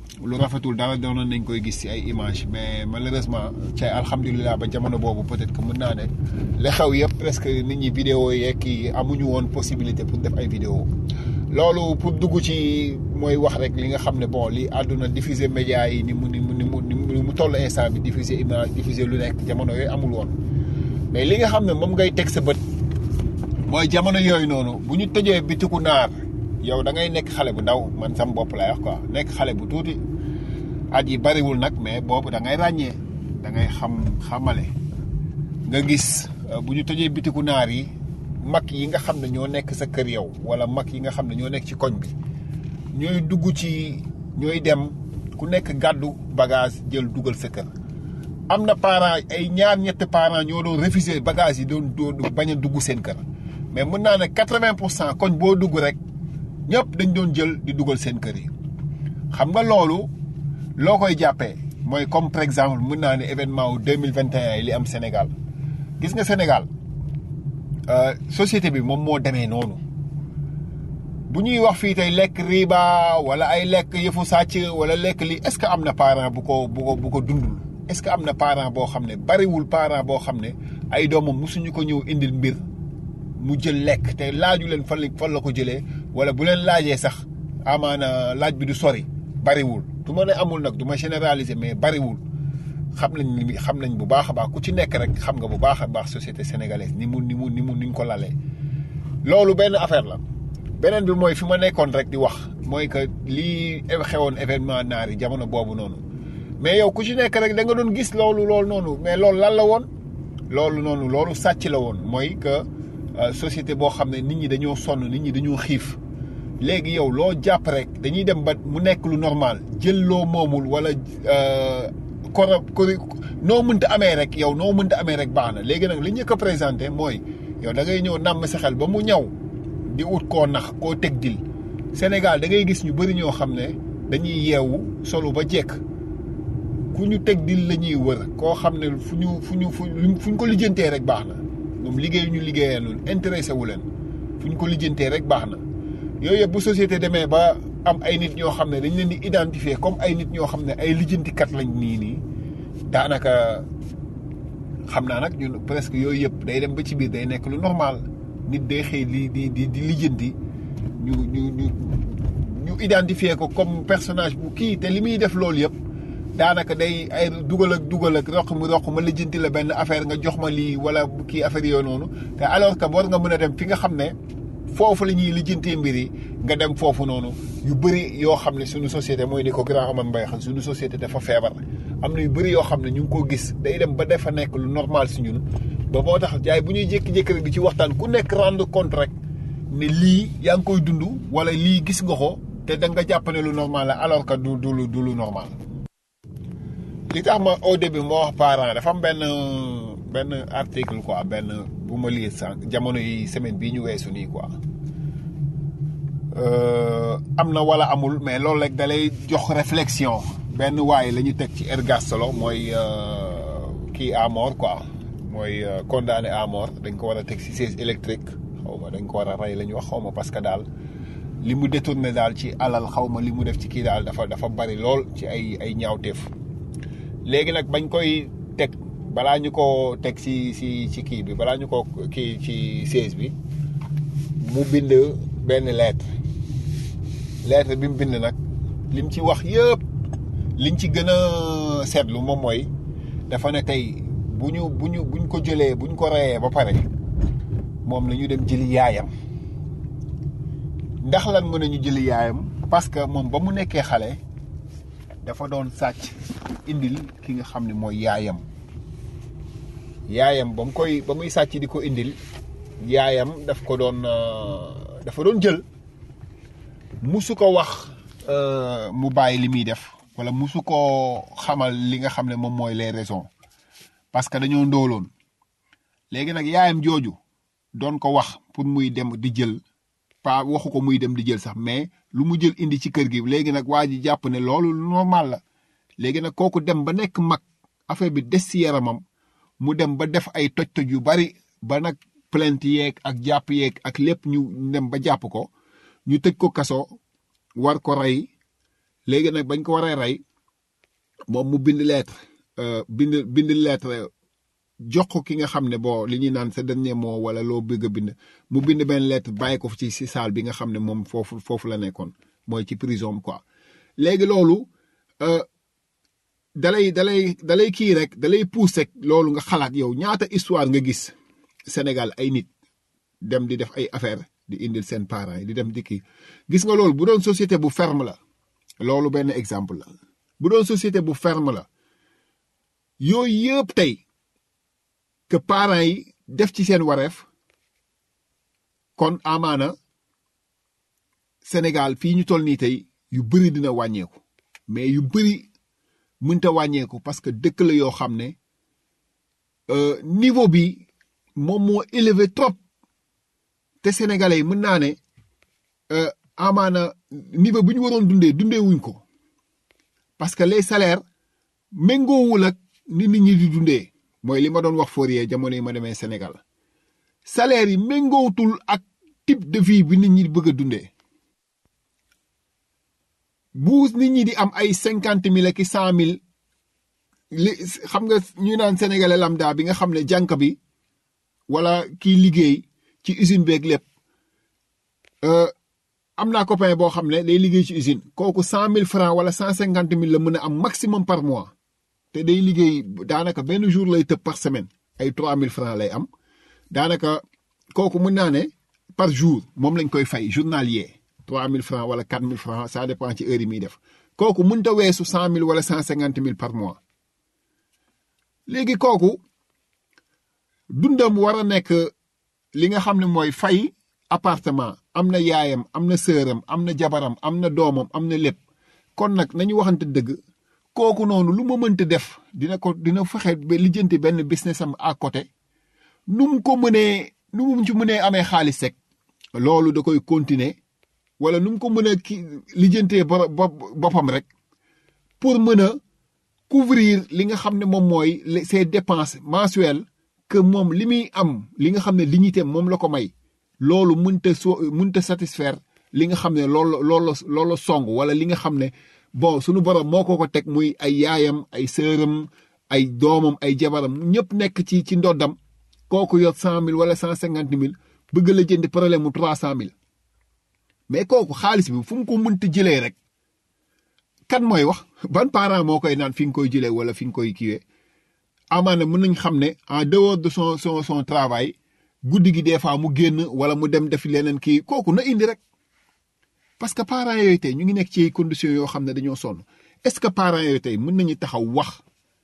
lu rafetul dara doonoon nañ koy gis ci ay image mais malheureusement ci alhamdulilah ba jamono boobu peut-être que mën naa ne li xew yëpp presque nit ñi vidéo yeeg kii amuñu woon possibilité pour def ay vidéo loolu pour dugg ci mooy wax rek li nga xam ne bon li àdduna diffuser média yi ni mu ni mu ni mu ni mu toll instant bi diffuser image diffuser lu nekk jamono yooyu amul woon mais li nga xam ne moom ngay teg sa bët mooy jamono yooyu noonu bu ñu tëjee bitiku naar yow da ngay nekk xale bu ndaw man sam bopp lay wax quoi nekk xale bu tuuti at yi bariwul nag mais boobu da ngay ràññee da ngay xam xamale nga gis bu ñu tëjee bitiku naar yi mag yi nga xam ne ñoo nekk sa kër yow wala mag yi nga xam ne ñoo nekk ci koñ bi ñooy dugg ci ñooy dem ku nekk gàddu bagage jël dugal sa kër am na parents ay ñaar ñetti parents ñoo doon refuser bagage yi doon doon bañ a dugg seen kër mais mën naa ne quatre-vingt pour cent koñ boo dugg rek ñëpp dañ doon jël di dugal seen kër yi xam nga loolu loo koy jàppee mooy comme par exemple mën naa ne événement wu deux mille vingt et un yi li am Sénégal gis nga Sénégal société bi moom moo demee noonu bu ñuy wax fii tey lekk riba wala ay lekk yëfu sàcc wala lekk li est-ce que am na parent bu ko bu ko bu ko dundul est-ce que am na parent boo xam ne bariwul parent boo xam ne ay doomam musuñu ko ñëw indil mbir mu jël lekk te laaju leen fan la fan la ko jëlee wala bu leen laajee sax amaana laaj bi du sori bariwul du ma ne amul nag du ma généraliser mais bariwul xam nañ ni xam nañ bu baax a baax ku ci nekk rek xam nga bu baax a baax société sénégalaise ni mu ni mu ni mu ni ñu ko lalee loolu benn affaire la beneen bi mooy fi ma nekkoon rek di wax mooy que lii xewoon événement naar yi jamono boobu noonu mais yow ku ci nekk rek da nga doon gis loolu loolu noonu mais loolu lan la woon loolu noonu loolu sàcc la woon mooy que société boo xam ne nit ñi dañoo sonn nit ñi dañoo xiif léegi yow loo jàpp rek dañuy dem ba mu nekk lu normal jël loo moomul wala koro kori noo mënta amee rek yow noo mënta amee rek baax na léegi nag li ñu ko présenté mooy yow da ngay ñëw nàmm sa xel ba mu ñaw di ut koo nax koo teg dil Sénégal da ngay gis ñu bëri ñoo xam ne dañuy yeewu solo ba jekk ku ñu teg dil la ñuy wër koo xam ne fu ñu fu ñu fu ñu ko lijjantee rek baax na moom liggéey ñu liggéeyalul intéressé wu leen fu ñu ko lijjantee rek baax na yooyu yëpp bu société demee ba am ay nit ñoo xam ne dañ leen di identifier comme ay nit ñoo xam ne ay lijjantikat lañ nii nii daanaka xam naa nag ñun presque yooyu yëpp day dem ba ci biir day nekk lu normal nit day xëy di di di di lijjanti ñu ñu ñu ñu identifier ko comme personnage bu kii te li muy def loolu yëpp daanaka day ay dugal ak dugal ak roq mu roq ma lijjanti la benn affaire nga jox ma lii wala kii affaire yooyu noonu te alors que war nga mën a dem fi nga xam ne foofu la ñuy lijjantee mbir yi nga dem foofu noonu yu bëri yoo xam ne suñu société mooy ni ko grand Amane Mbaye xam suñu société dafa feebar am na yu bëri yoo xam ne ñu ngi ko gis day dem ba dafa nekk lu normal si ñun ba moo tax jaay bu ñuy jékki-jékki rek di ci waxtaan ku nekk rendre compte rek ne lii yaa ngi koy dund wala lii gis nga ko te da nga jàpp ne lu normal la alors que du du lu du lu normal. li tax ma au début moo wax parent dafa am benn benn article quoi benn bu ma lire sànq jamono yi semaine bii ñu weesu nii quoi am na wala amul mais loolu rek da lay jox réflexion benn waaye la ñu teg ci ergastolo mooy kii à mort quoi mooy condamné à mort dañ ko war a teg ci siège électrique xaw ma dañ ko war a rey la ñu wax xaw ma parce que daal li mu détourné daal ci alal xaw ma li mu def ci kii daal dafa dafa bari lool ci ay ay ñaawteef léegi nag bañ koy teg balaa ñu ko teg ci ci ci kii bi balaa ñu ko kii ci siège bi mu bind benn lettre lettre bi mu bind nag lim ci wax yëpp liñ ci gën a seetlu moom mooy dafa ne tey bu ñu bu ñu buñ ko jëlee buñ ko reyee ba pare moom la ñu dem jëli yaayam ndax lan mën nañu jëli yaayam parce que moom ba mu nekkee xale dafa doon sàcc indil ki nga xam ne mooy yaayam yaayam ba mu koy ba muy sàcc di ko indil yaayam daf ko doon dafa doon jël musu ko wax mu bàyyi li muy def wala musu ko xamal li nga xam ne moom mooy les raisons parce que dañoo ndóoloon léegi nag yaayam jooju doon ko wax pour muy dem di jël pas waxu ko muy dem di jël sax mais lu mu jël indi ci kër gi léegi nag waa ji jàpp ne loolu normal la léegi nag kooku dem ba nekk mag affaire bi des ci yaramam mu dem ba def ay toj-toj yu bari ba nag plainte yeeg ak jàpp yeeg ak lépp ñu dem ba jàpp ko ñu tëj ko kaso war ko rey léegi nag bañ ko waree rey moom mu bind lettre euh, bind bind lettre jox ko ki nga xam ne bon li ñuy naan sa dernier mot wala loo bëgg a bind mu bind benn lettre bàyyi ko ci si salle bi nga xam ne moom foofu foofu la nekkoon mooy ci prison quoi léegi loolu euh, dalay dalay dalay kii rek dalay pousse rek loolu nga xalaat yow ñaata histoire nga gis Sénégal ay nit dem di def ay affaire di indil seen parents yi di dem di kii gis nga loolu bu doon société bu ferme la loolu benn exemple la bu doon société bu ferme la yooyu yëpp tey que parents yi def ci seen wareef kon amaana Sénégal fii ñu toll nii tey yu bëri dina wàññeeku mais yu bëri mënta wàññeeku parce que dëkk la yoo xam ne euh, niveau bi moom moo élevé trop te sénégalais yi mën naa ne euh, amaana niveau bi ñu waroon dundee dundee wuñ ko parce que les salaires méngoowul ak ni nit ñi di dundee mooy li ma doon wax Fourier jamono yi ma demee Sénégal salaire yi méngootul ak type de vie bi nit ñi di bëgg a dundee bu nit ñi di am ay cinquante mille ak i cent mille li xam nga ñu naan sénégalais lambda bi nga xam ne jànk bi wala kii liggéey ci usine beeg lépp euh, am naa copain boo xam ne day liggéey ci usine kooku cent mille francs wala cent cinquante mille la mën a am maximum par mois te day liggéey daanaka benn jour lay tëb par semaine ay trois mille francs lay am daanaka kooku mën naa ne par jour moom lañ koy fay journalier trois mille francs wala quatre mille francs ça dépend ci heure yi muy def kooku mënta weesu cent mille wala cent cinquante mille par mois léegi kooku dundam war a nekk li nga xam ne mooy fay appartement am na yaayam am na sëram am na jabaram am na doomam am na lépp kon nag nañu waxante dëgg kooku noonu lu ma mënta def dina ko dina fexe ba lijjanti benn business am à côté nu mu ko mënee nu mu ci mënee amee xaalis rek loolu da koy continuer wala nu mu ko mën a ki lijjantee bo boppam rek pour mën a couvrir li nga xam ne moom mooy ses dépenses mensuelles que moom li muy am li nga xam ne dignité moom la ko may loolu mënta so mënta satisfaire li nga xam ne loolu loolu loolu song wala li nga xam ne bon sunu borom moo ko ko teg muy ay yaayam ay sëram ay doomam ay jabaram ñëpp nekk ci ci ndoddam kooku yor cent mille wala cent cinquante mille bëgg la jënd problème mu trois cent mille mais kooku xaalis bi fu mu ko mënta jëlee rek kan mooy wax ban parent moo koy naan fi nga koy jëlee wala fi nga koy kiiwee amaana mën nañ xam ne en dehors de son son son travail guddi gi des fois mu génn wala mu dem def leneen kii kooku na indi rek parce que parents yooyu tey ñu ngi nekk ci conditions yoo xam ne dañoo sonn est-ce que parents yooyu tey mën nañu taxaw wax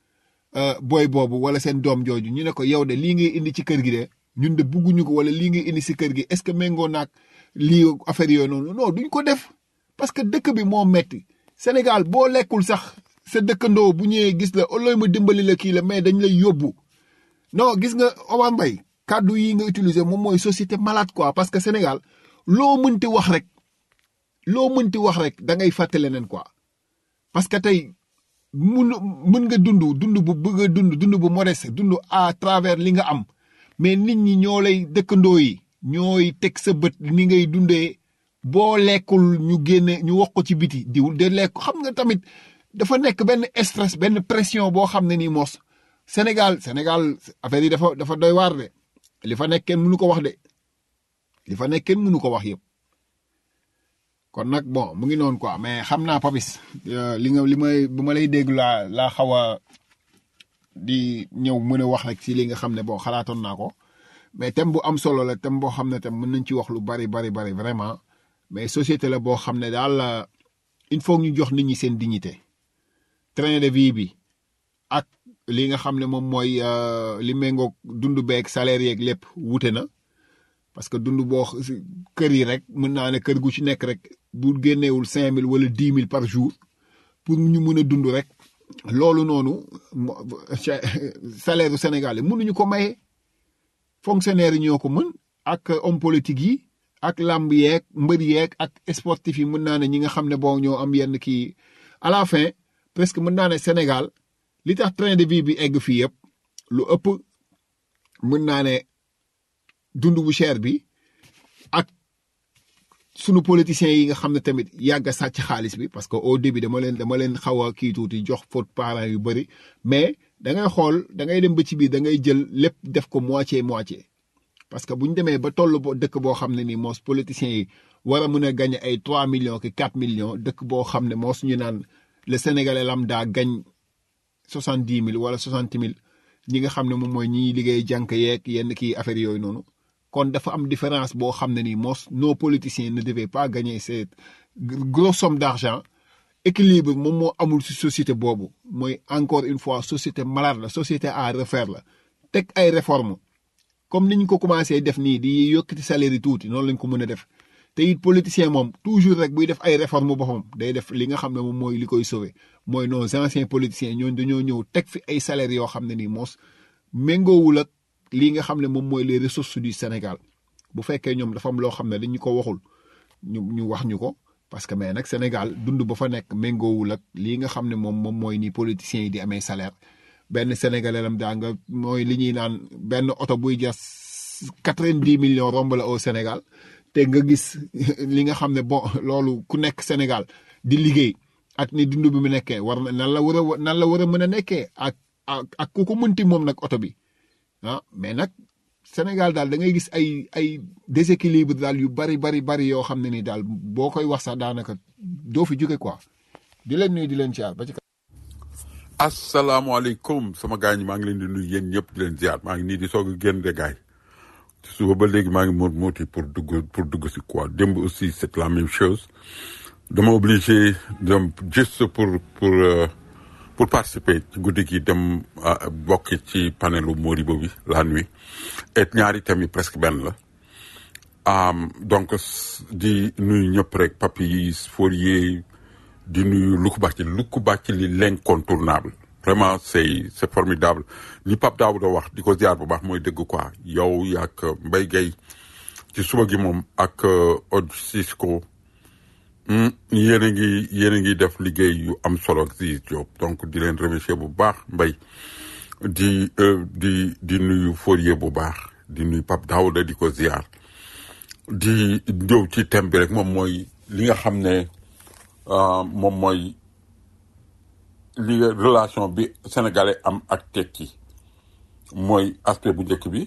booy boobu wala seen doom jooju ñu ne ko yow de lii ngay indi ci kër gi de ñun de bugguñu ko wala lii ngay indi si kër gi est-ce que méngoo naag lii affaire yooyu noonu non duñ ko def parce que dëkk bi moo metti Sénégal boo lekkul sax sa dëkkandoo bu ñëwee gis la oloy ma dimbali la kii la mais dañ lay yóbbu non gis nga Omar Mbaye kàddu yi nga utiliser moom mooy société malade quoi parce que Sénégal loo mënti wax rek loo mënti wax rek da ngay fàtte leneen quoi parce que tey mun mën nga dund dund bu bëgg a dund dund bu modeste dund à travers li nga am mais nit ñi ñoo lay dëkkandoo yi ñooy teg sa bët ni ngay dundee boo lekkul ñu génne ñu wax ko ci biti diw de lekk xam nga tamit dafa nekk benn stress benn pression boo xam ne nii mos Sénégal Sénégal affaire yi dafa dafa doy waar de li fa nekk kenn mënu ko wax de li fa nekk kenn mënu ko wax yëpp kon nag bon mu ngi noonu quoi mais xam naa Papis li nga li may bu ma lay dégg laa laa xaw a di ñëw mën a wax rek ci li nga xam ne bon xalaatoon naa ko mais thème bu am solo la thème boo xam ne tam mën nañ ci wax lu bari bari bari vraiment mais société la boo xam ne daal il faut ñu jox nit ñi seen dignité train de vie bi ak li nga xam ne moom mooy li méngoog dund beeg salaire yeeg lépp wute na parce que dund boo kër yi rek mën naa ne kër gu ci nekk rek bu génneewul cinq mille wala dix mille par jour pour ñu mën a dund rek loolu noonu salaire u Sénégal yi mënuñu ko maye fonctionnaire yi ñoo ko mën ak homme politique yi ak làmb yeeg mbër yeeg ak sportif yi mën naa ne ñi nga xam ne bon ñoo am yenn kii à la fin presque mën naa ne Sénégal li tax train de vie bi egg fii yëpp lu ëpp mën naa ne dund bu cher bi ak sunu politiciens yi nga xam ne tamit yàgg a sàcc xaalis bi parce que au début dama leen dama leen xaw a kii tuuti jox faute parents yu bëri mais da ngay xool da ngay dem ba ci biir da ngay jël lépp def ko moitié moitié parce que bu ñu demee ba toll bo dëkk boo xam ne nii moos politiciens yi war a mën a gagné ay 3 millions ki 4 millions dëkk boo xam ne moos ñu naan le sénégalais lambda gagne 70 000 wala 60 000 ñi nga xam ne moom mooy ñiy liggéey jànk yeeg yenn kii affaire yooyu noonu kon dafa am différence boo xam ne nii moos nos politiciens ne devaient pas gagner cette grosse somme d'argent équilibre moom moo amul ci société boobu mooy encore une fois société malade la société à refaire la teg ay réformes comme ni ñu ko commencé def nii di yokkati salaire yi tuuti noonu lañ ko mën a def te it politicien moom toujours rek buy def ay réformes boppam day def li nga xam ne moom mooy li koy sauver mooy nos anciens politiciens ñooñu dañoo ñëw teg fi ay salaires yoo xam ne nii moos méngoowul ak lii nga xam ne moom mooy les ressources du Sénégal bu fekkee ñoom dafa am loo xam ne dañu ko waxul ñu ñu wax ñu ko parce que mais nag Sénégal dund ba fa nekk méngoowul ak lii nga xam ne moom moom mooy ni politiciens yi di amee salaire benn sénégalais lam daa nga mooy li ñuy naan benn oto buy jas quatre-vingt-dix millions romb la au Sénégal te nga gis li nga xam ne bon loolu ku nekk Sénégal di liggéey ak ni dund bi mu nekkee war na nan la war a nan la war a mën a nekkee ak ak ak ku ko mënti moom nag oto bi ah mais nag Sénégal daal da ngay gis ay ay déséquilibre daal yu bari bari bari yoo xam ne ni daal boo koy wax sax daanaka doo fi jóge quoi di leen nuyu di leen ziar ba ci asalaamaaleykum sama gars ñi maa ngi leen di nuyu yéen ñëpp di leen ziar maa ngi nii di soog a génn de gaay ci suba ba léegi maa ngi moot mooti pour dugg pour dugg si quoi démb aussi c'est la même chose dama obligé dem juste pour pour euh, pour participer ci guddi gi dem ah, bokk ci panelu Moribo bi la nuit et ñaari thèmes yi presque benn la Um, donc s- di nuyu ñëpp rek Papis Fourier di nuyu Luku Bacci Luku Bacci li l'incontournable vraiment c'est c'est formidable li Pape Daouda wax di ko ziar bu baax mooy dëgg quoi yow yaak Mbaye Gueye ci suba gi moom ak Od Cisco hmm, yéen a ngi yéen a ngi def liggéey yu am solo ak Ziz Diop donc di leen remercier bu baax Mbaye di euh, di di nuyu Fourier bu baax di nuyu Pape Daouda di ko ziar di ñëw ci thème bi rek moom mooy li nga xam ne euh, moom mooy li relation bi sénégalais am ak tekki mooy aspect bu njëkk bi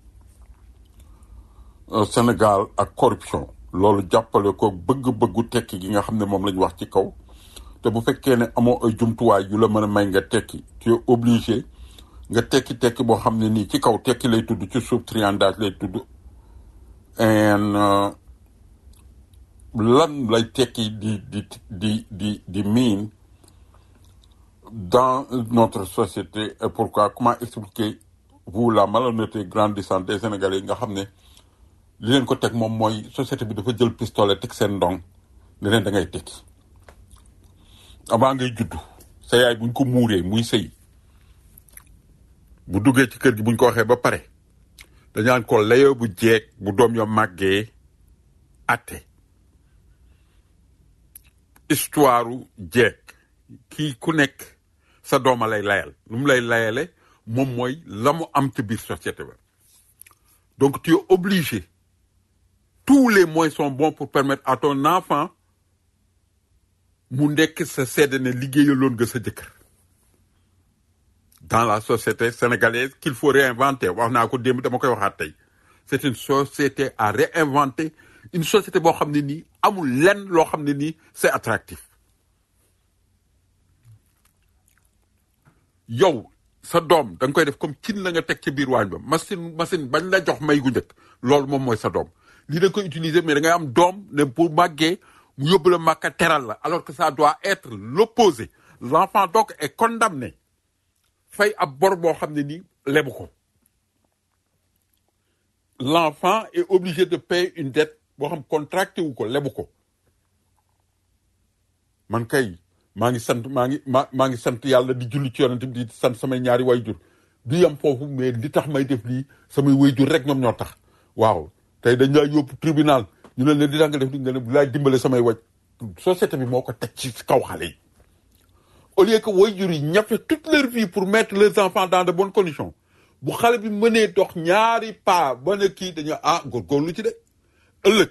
euh, Sénégal ak corruption loolu jàppale ko bëgg-bëggu tekki gi nga xam ne moom la ñu wax ci kaw te bu fekkee ne amoo ay jumtuwaay yu la mën a may nga tekki tu es obligé nga tekki tekki boo xam ne nii ci kaw tekki lay tudd ci suuf triandage lay tudd en euh, lan lay tekki di di di di di miin dans notre société et pourquoi comment expliquer vous la malhonnêteté grandissante des Sénégalais yi nga xam ne li leen ko teg moom mooy société bi dafa jël pistolet teg seen ndong ne leen da ngay tekki avant ngay juddu sa yaay buñ ko muuree muy sëy bu duggee ci kër gi buñ ko waxee ba pare dañaan ko layoo bu jeeg bu doom yo màggee atte histoire jeeg kii ku nekk sa dooma lay layal lu mu lay layale moom mooy la mu am ci biir société ba donc tu es obligé tous les moyens sont bons pour permettre à ton enfant mu nekk sa sedd ne liggéeyaloon nga sa jëkkër dans la société sénégalaise qu'il faut réinventer wax naa ko démb dama koy waxaat tey c'est une société à réinventer une société boo xam ne nii amul lenn loo xam ne nii c'est attractif yow sa doom da nga koy def comme cin la nga teg ci biir waañ ba machine machine bañ la jox may gu njëkk loolu moom mooy sa doom lii da nga koy utiliser mais da ngay am doom ne bu màggee mu yóbbu la màkka teral la alors que ça doit être l'opposé l'enfant donc est condamné fay ab bor boo xam ne nii lebu ko l'enfant est obligé de payer une dette boo xam contracté wu ko lebu ko man kay maa ngi sant maa ngi maa maa ngi sant yàlla di julli ci yonent bi di sant samay ñaari wayjur di yam foofu mais li tax may def lii samay wayjur rek ñoom ñoo tax waaw tey dañ laa yóbbu tribunal ñu ne la li tax nga def li nga ne bu laay dimbale samay waj société bi moo ko teg ci kaw xale yi au lieu que wayjur yi ñafe toute leur vie pour mettre leurs enfants dans de bonnes conditions bu xale bi mënee dox ñaari pas ba ne kii dañu ah góorgóorlu ci de ëllëg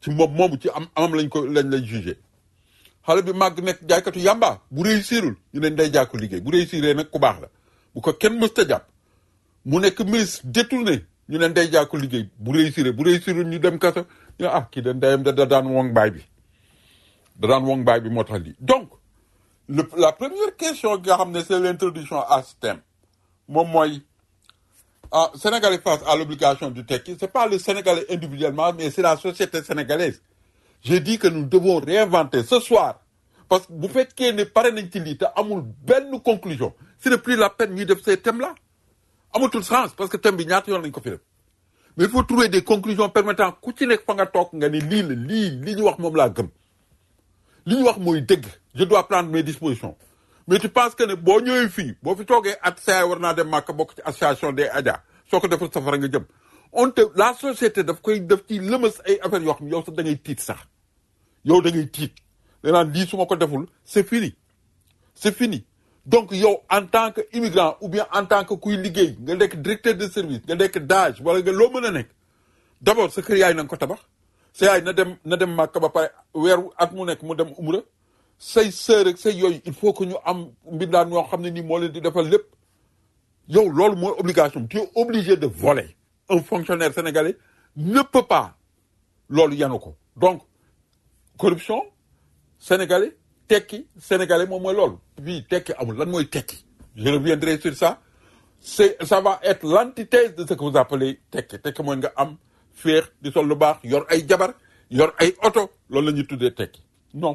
ci moom moomu ci am amam lañ ko lañ lay jugé xale bi màgg nekk jaaykatu yàmba bu réussirul ñu ne day jàkku liggéey bu réussiree nag ku baax la bu ko kenn mës ta jàpp mu nekk ministre détourné ñu ne day jàkku liggéey bu réussiree bu réussirul ñu dem kaso ñu ne ah kii de ndeyam da da daan wong baay bi da daan wong baay bi moo tax lii donc le la première question nga xam ne c'est l'introduction à ce thème moom mooy ah Sénégalais face à l'obligation du tekki c'est pas le Sénégalais individuellement mais c'est la société sénégalaise j'ai dit que nous devons réinventer ce soir parce que bu fekkee ne pare nañ ci lii te amul benn conclusion ce n'est plus la peine ñuy def ces thèmes là amatul sens parce que thème bi ñaata yoon lañ ko fi def mais il faut trouver des conclusions permettant ku ci nekk fa nga toog nga ni lii la lii li ñu wax moom laa gëm li ñu wax mooy dëgg je dois prendre mes dispositions mais tu penses que ne boo ñëwee fii boo fi toogee at saa war naa dem màkk bokk ci association des Adja soo ko deful safara nga jëm on te la société daf koy def ci lëmas ay affaires yoo xam yow sax da ngay tiit sax yow da ngay tiit danaan lii su ma ko deful c'est fini c'est fini donc yow en tant que immigrant ou bien en tant que kuy liggéey nga nekk directeur de service nga nekk DAGE wala nga loo mën a nekk d'abord sa kër yaay na nga ko tabax sa yaay na dem na dem màkk ba pare weeru at mu nekk mu dem umra say sœur ak say yooyu il faut que ñu am mbindaan ñoo xam ne nii moo leen di defal lépp yow loolu mooy obligation tu es obligé de voler un fonctionnaire sénégalais ne peut pas loolu yanu ko donc corruption sénégalais tekki sénégalais moom mooy loolu bii tekki amul lan mooy tekki je reviendrai sur ça c'est ça va être l'antithèse de ce que vous appelez tekki tekki mooy nga am féex di sol lu baax yor ay jabar yor ay oto loolu la ñuy tuddee tekki non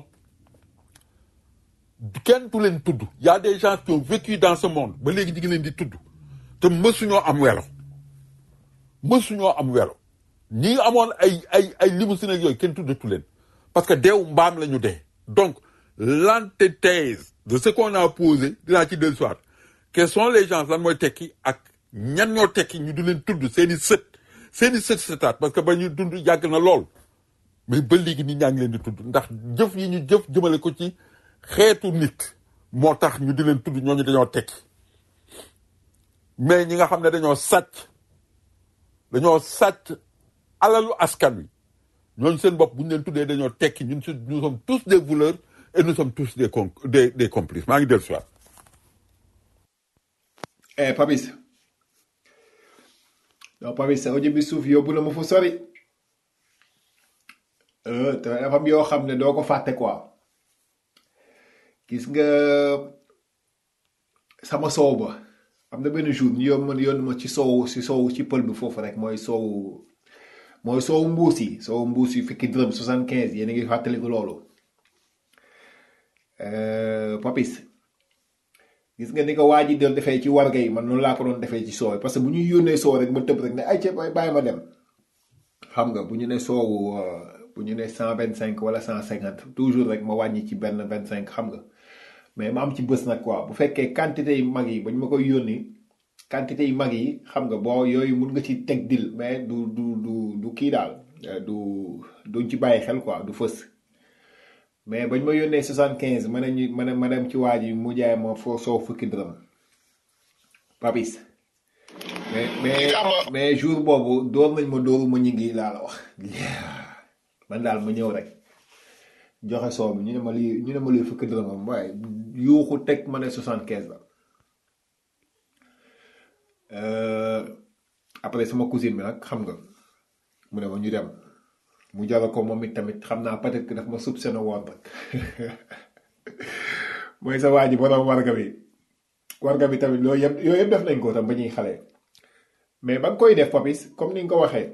kenn du leen tudd y a des gens qui ont vécu dans ce monde ba léegi ñu ngi leen di tudd te mësuñoo am welo mësuñoo am welo ñi amoon ay ay ay limousine ak yooyu kenn tuddatu leen parce que deew mbaam la ñu dee donc l'antithèse de ce qu'on a posé dinaa ci dellu soir quels sont les gens lan mooy tekki ak ñan ñoo tekki ñu di leen tudd seen i sët seen i sët sëtaat parce que ba ñu dund yàgg na lool mais ba léegi nit ñaa ngi leen di tudd ndax jëf yi ñu jëf jëmale ko ci xeetu nit moo tax ñu di leen tudd ñooñu dañoo tekki mais ñi nga xam ne dañoo sàcc dañoo sàcc alalu askan wi ñooñu seen bopp bu ñu leen tuddee dañoo tekki ñun su nous sommes tous des voleurs et nous sommes tous des con des des complices maa ngi dellu si waat eh Papis non Papis sa audio bi suuf yóbbu na ma fu sori euh te dafa am yoo xam ne doo ko fàtte quoi gis nga sama soow ba am na benn jour ñu yóbbu ma yónni ma ci soow si soow ci pël bi foofu rek mooy soow mooy soow mbuus yi soow mbuus yi fukki dërëm soixante quinze yéen a ngi fàttaliku loolu Euh, Papis gis nga ni ko waa ji doon defee ci warga yi man noonu laa ko doon defee ci soow parce que bu ñuy yónnee soow rek ma tëb rek ne ay ca bàyyi ma dem xam nga bu ñu ne soowu euh, bu ñu ne cent vingt cinq wala cent cinquante toujours rek ma wàññi ci benn vingt cinq xam nga mais ma am ci bés nag quoi bu fekkee quantité yi mag yi ba ñu ma koy yónni quantité yi mag yi xam nga boo yooyu mun nga ci teg dil mais du du du du kii daal euh, du duñ ci bàyyi xel quoi du fës mais bañ ma yónnee soixante quinze ma ne ñu ma ne ma dem ci waa ji mu jaay ma foo soow fukki dërëm papis mais mais mais jour boobu door nañ ma dooru ma ñu ngi laa la wax man daal ma ñëw rek joxe soow bi ñu ne ma lii ñu ne ma lii fukki dërëmam waaye yuuxu teg ma ne soixante quinze la Euh, après sama cousine bi nag xam nga mu ne ma ñu dem mu jaral ko moom it tamit xam naa peut-être que daf ma soupçonné woon rek mooy sa waa ji borom warga bi warga bi tamit loolu yëpp yooyu yëpp def nañ ko tam ba ñuy xale mais ba nga koy def papis comme ni nga ko waxee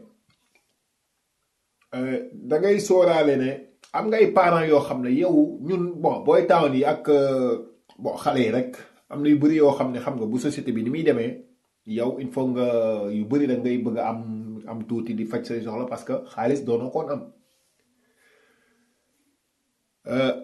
euh, da ngay sóoraale ne am nga ay parents yoo xam ne yow ñun bon booy town yi ak euh, bon xale yi rek am na yu bëri yoo xam ne xam nga bu société bi ni muy demee yow il faut nga yu bëri da ngay bëgg a am am tuuti di faj say soxla parce que xaalis doonoo koon am Euh,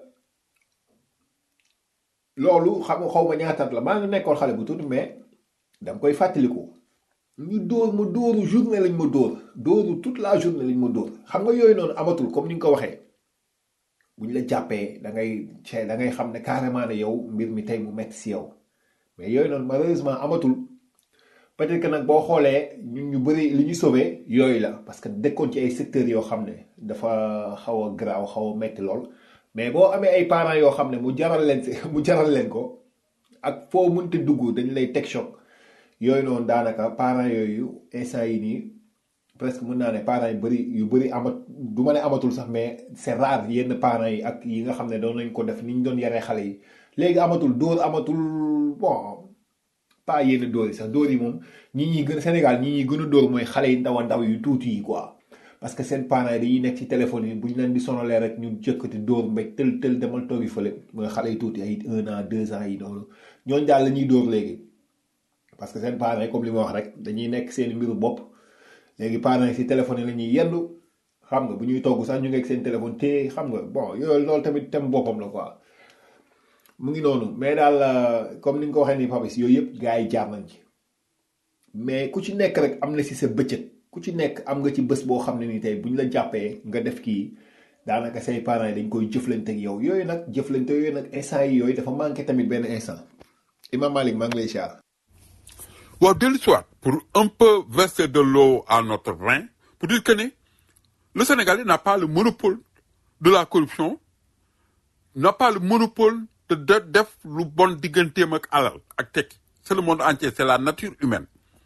loolu xam nga xaw ma ñaataat la maa ngi nekkoon xale bu tuuti mais danga koy fàttaliku ñu dóor ma dóoru journée lañ ma dóor dóoru toute la journée lañ ma dóor xam nga yooyu noonu amatul comme ni nga ko waxee bu ñu la jàppee da ngay cee da ngay xam ne carrément ne yow mbir mi tey mu metti si yow mais yooyu noonu malheureusement amatul peut-être que nag boo xoolee ñun ñu bëri li ñu sauvé yooyu la parce que dëkkoon ci ay secteurs yoo xam ne dafa xaw a garaaw xaw a metti lool mais boo amee ay parents yoo xam ne mu jaral leen si mu jaral leen ko ak foo mënti dugg dañ lay teg choc yooyu noonu daanaka parents yooyu instant yi nii presque mën naa ne parents yu bëri yu bëri amat du ma ne amatul sax mais c'est rare yenn parents yi ak yi nga xam ne doon nañ ko def ni ñu doon yaree xale yi léegi amatul dóor amatul bon pas yenn dóor yi sax dóor yi moom ñi ñi gën Sénégal ñi ñi gën a dóor mooy xale yi ndaw a ndaw yu tuuti yi quoi parce que seen parents yi dañuy nekk ci téléphone yi bu ñu leen di sonalee rek ñu jëkkati dóor mbéj tël tël demal toogi fële mooy xale yi tuuti ay un an deux ans yi noonu ñooñu daal la ñuy dóor léegi parce que seen parents yi comme li ma wax rek dañuy nekk seen mbiru bopp léegi parents yi si téléphone yi la ñuy yendu xam nga bu ñuy togg sax ñu ngi ak seen téléphone te xam nga bon yooyu loolu tamit tem boppam la quoi mu ngi noonu mais daal comme ni nga ko waxee nii Papis yooyu yëpp gars yi jaar nañ ci mais ku ci nekk rek am na si sa bëccëg ku ci nekk am nga ci bés boo xam ne ni tey bu ñu la jàppee nga def kii daanaka say parents yi dañ koy jëflante ak yow yooyu nag jëflante yooyu nag instant yi yooyu dafa manqué tamit benn instant Imam Malik maa ngi lay siyaar waaw dellu si waat pour un peu verser de l'eau à notre vin pour dire que ne le Sénégalais n'a pas le monopole de la corruption n'a pas le monopole de de def lu bon digganteem ak alal ak tekki c'est le monde entier c'est la nature humaine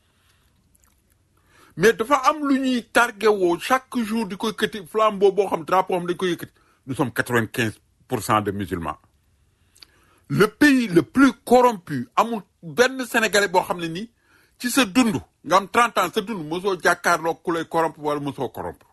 mais dafa am lu ñuy targué woo chaque jour di ko yëkkati flambeau boo xam drapeau xam dañ koy yëkkati nous sommes quatre-vingt-quinze pour cent de musulmans le pays le plus corrompu amul benn sénégalais boo xam ne nii ci sa dund nga am 30 ans sa dund mosoo jàkkaarloo ku lay corrompre wala mosoo corrompre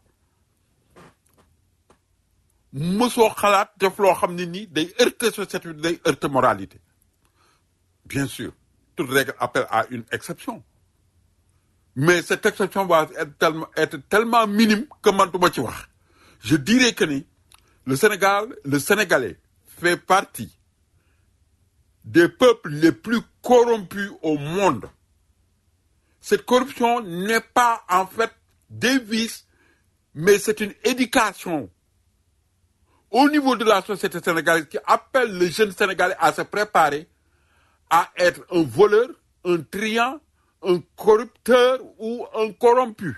mosoo xalaat def loo xam ne nii day heurter société bi day heurter moralité bien sûr toute règle appelle à une exception mais cette exception va être tellement, être tellement minime que man duma ci wax je dirais que ni le Sénégal le Sénégalais fait partie des peuples les plus corrompus au monde cette corruption n'est pas en fait des vices mais c'est une éducation au niveau de la société sénégalaise qui appelle le jeune Sénégalais à se préparer à être un voleur, un triant, un corrupteur ou un corrompu.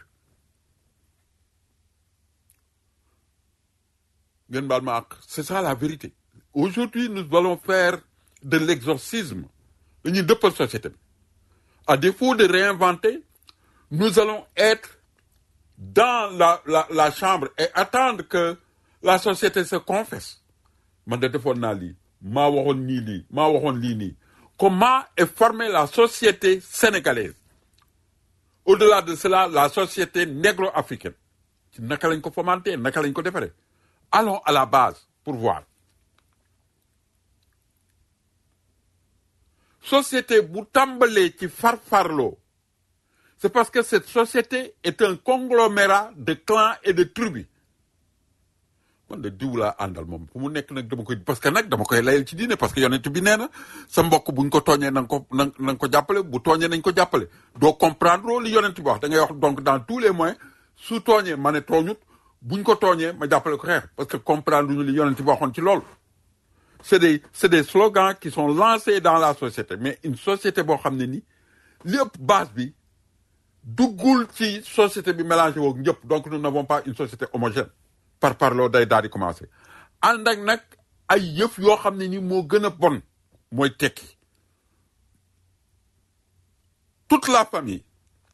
Ngeen baal ma àq, C'est ça la vérité. Aujourd'hui, nous allons faire de l'exorcisme. dañuy dëppal société bi. À défaut de réinventer, nous allons être dans la, la, la chambre et attendre que la société se confesse. Man de defoon naa lii, maa waxoon nii lii, maa waxoon lii nii. Comment est formée la société sénégalaise? Au-delà de cela, la société négro-africaine. Ci naka lañ ko fomenté, naka lañ ko defaree. Allons à la base pour voir. Société bu tàmbalee ci farfarloo c'est parce que cette société est un conglomérat de clans et de tribus man de diw laa àndal moom fu mu nekk nag dama koy parce que nag dama koy layal ci diine parce que yonent bi nee na sa mbokk buñ ko tooñee na nga ko na nga ko jàppale bu tooñee nañ ko jàppale doo comprendre li yonent bi wax da ngay wax donc dans tous les moyens su tooñee ma ne tooñut buñ ko tooñee ma jàppale ko xeex parce que comprendre ñu li yonent bi waxoon ci loolu c'est des c'est des slogans qui sont lancés dans la société mais une société boo xam ne ni lépp base bi duggul ci société bi mélangé woog ñëpp donc nous n'avons pas une société homogène par parloo day daal di commencé ànd ak nag ay yëf yoo xam ne ni moo gën a bon mooy tekki toute la famille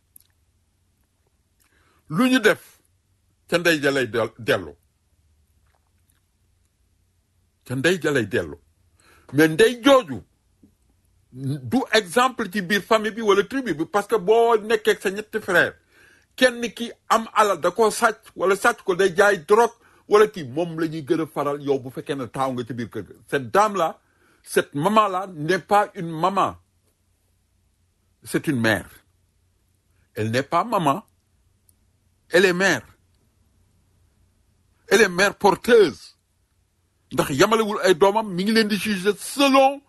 lu ñu def ca ndey ja lay del- dellu ca ndey ja lay dellu mais ndey jooju du exemple ci biir famille bi wala tribu bi parce que boo nekkee ak sa ñetti frère kenn ki am alal da koo sàcc wala sàcc ko day jaay drogue wala kii moom la ñuy gën a faral yow bu fekkee ne taaw nga ci biir kër ga cette dame là cette maman là n'est pas une maman c'est une mère elle n'est pas maman elle est mère elle est mère porteuse ndax yamalewul ay doomam mi ngi leen di juger selon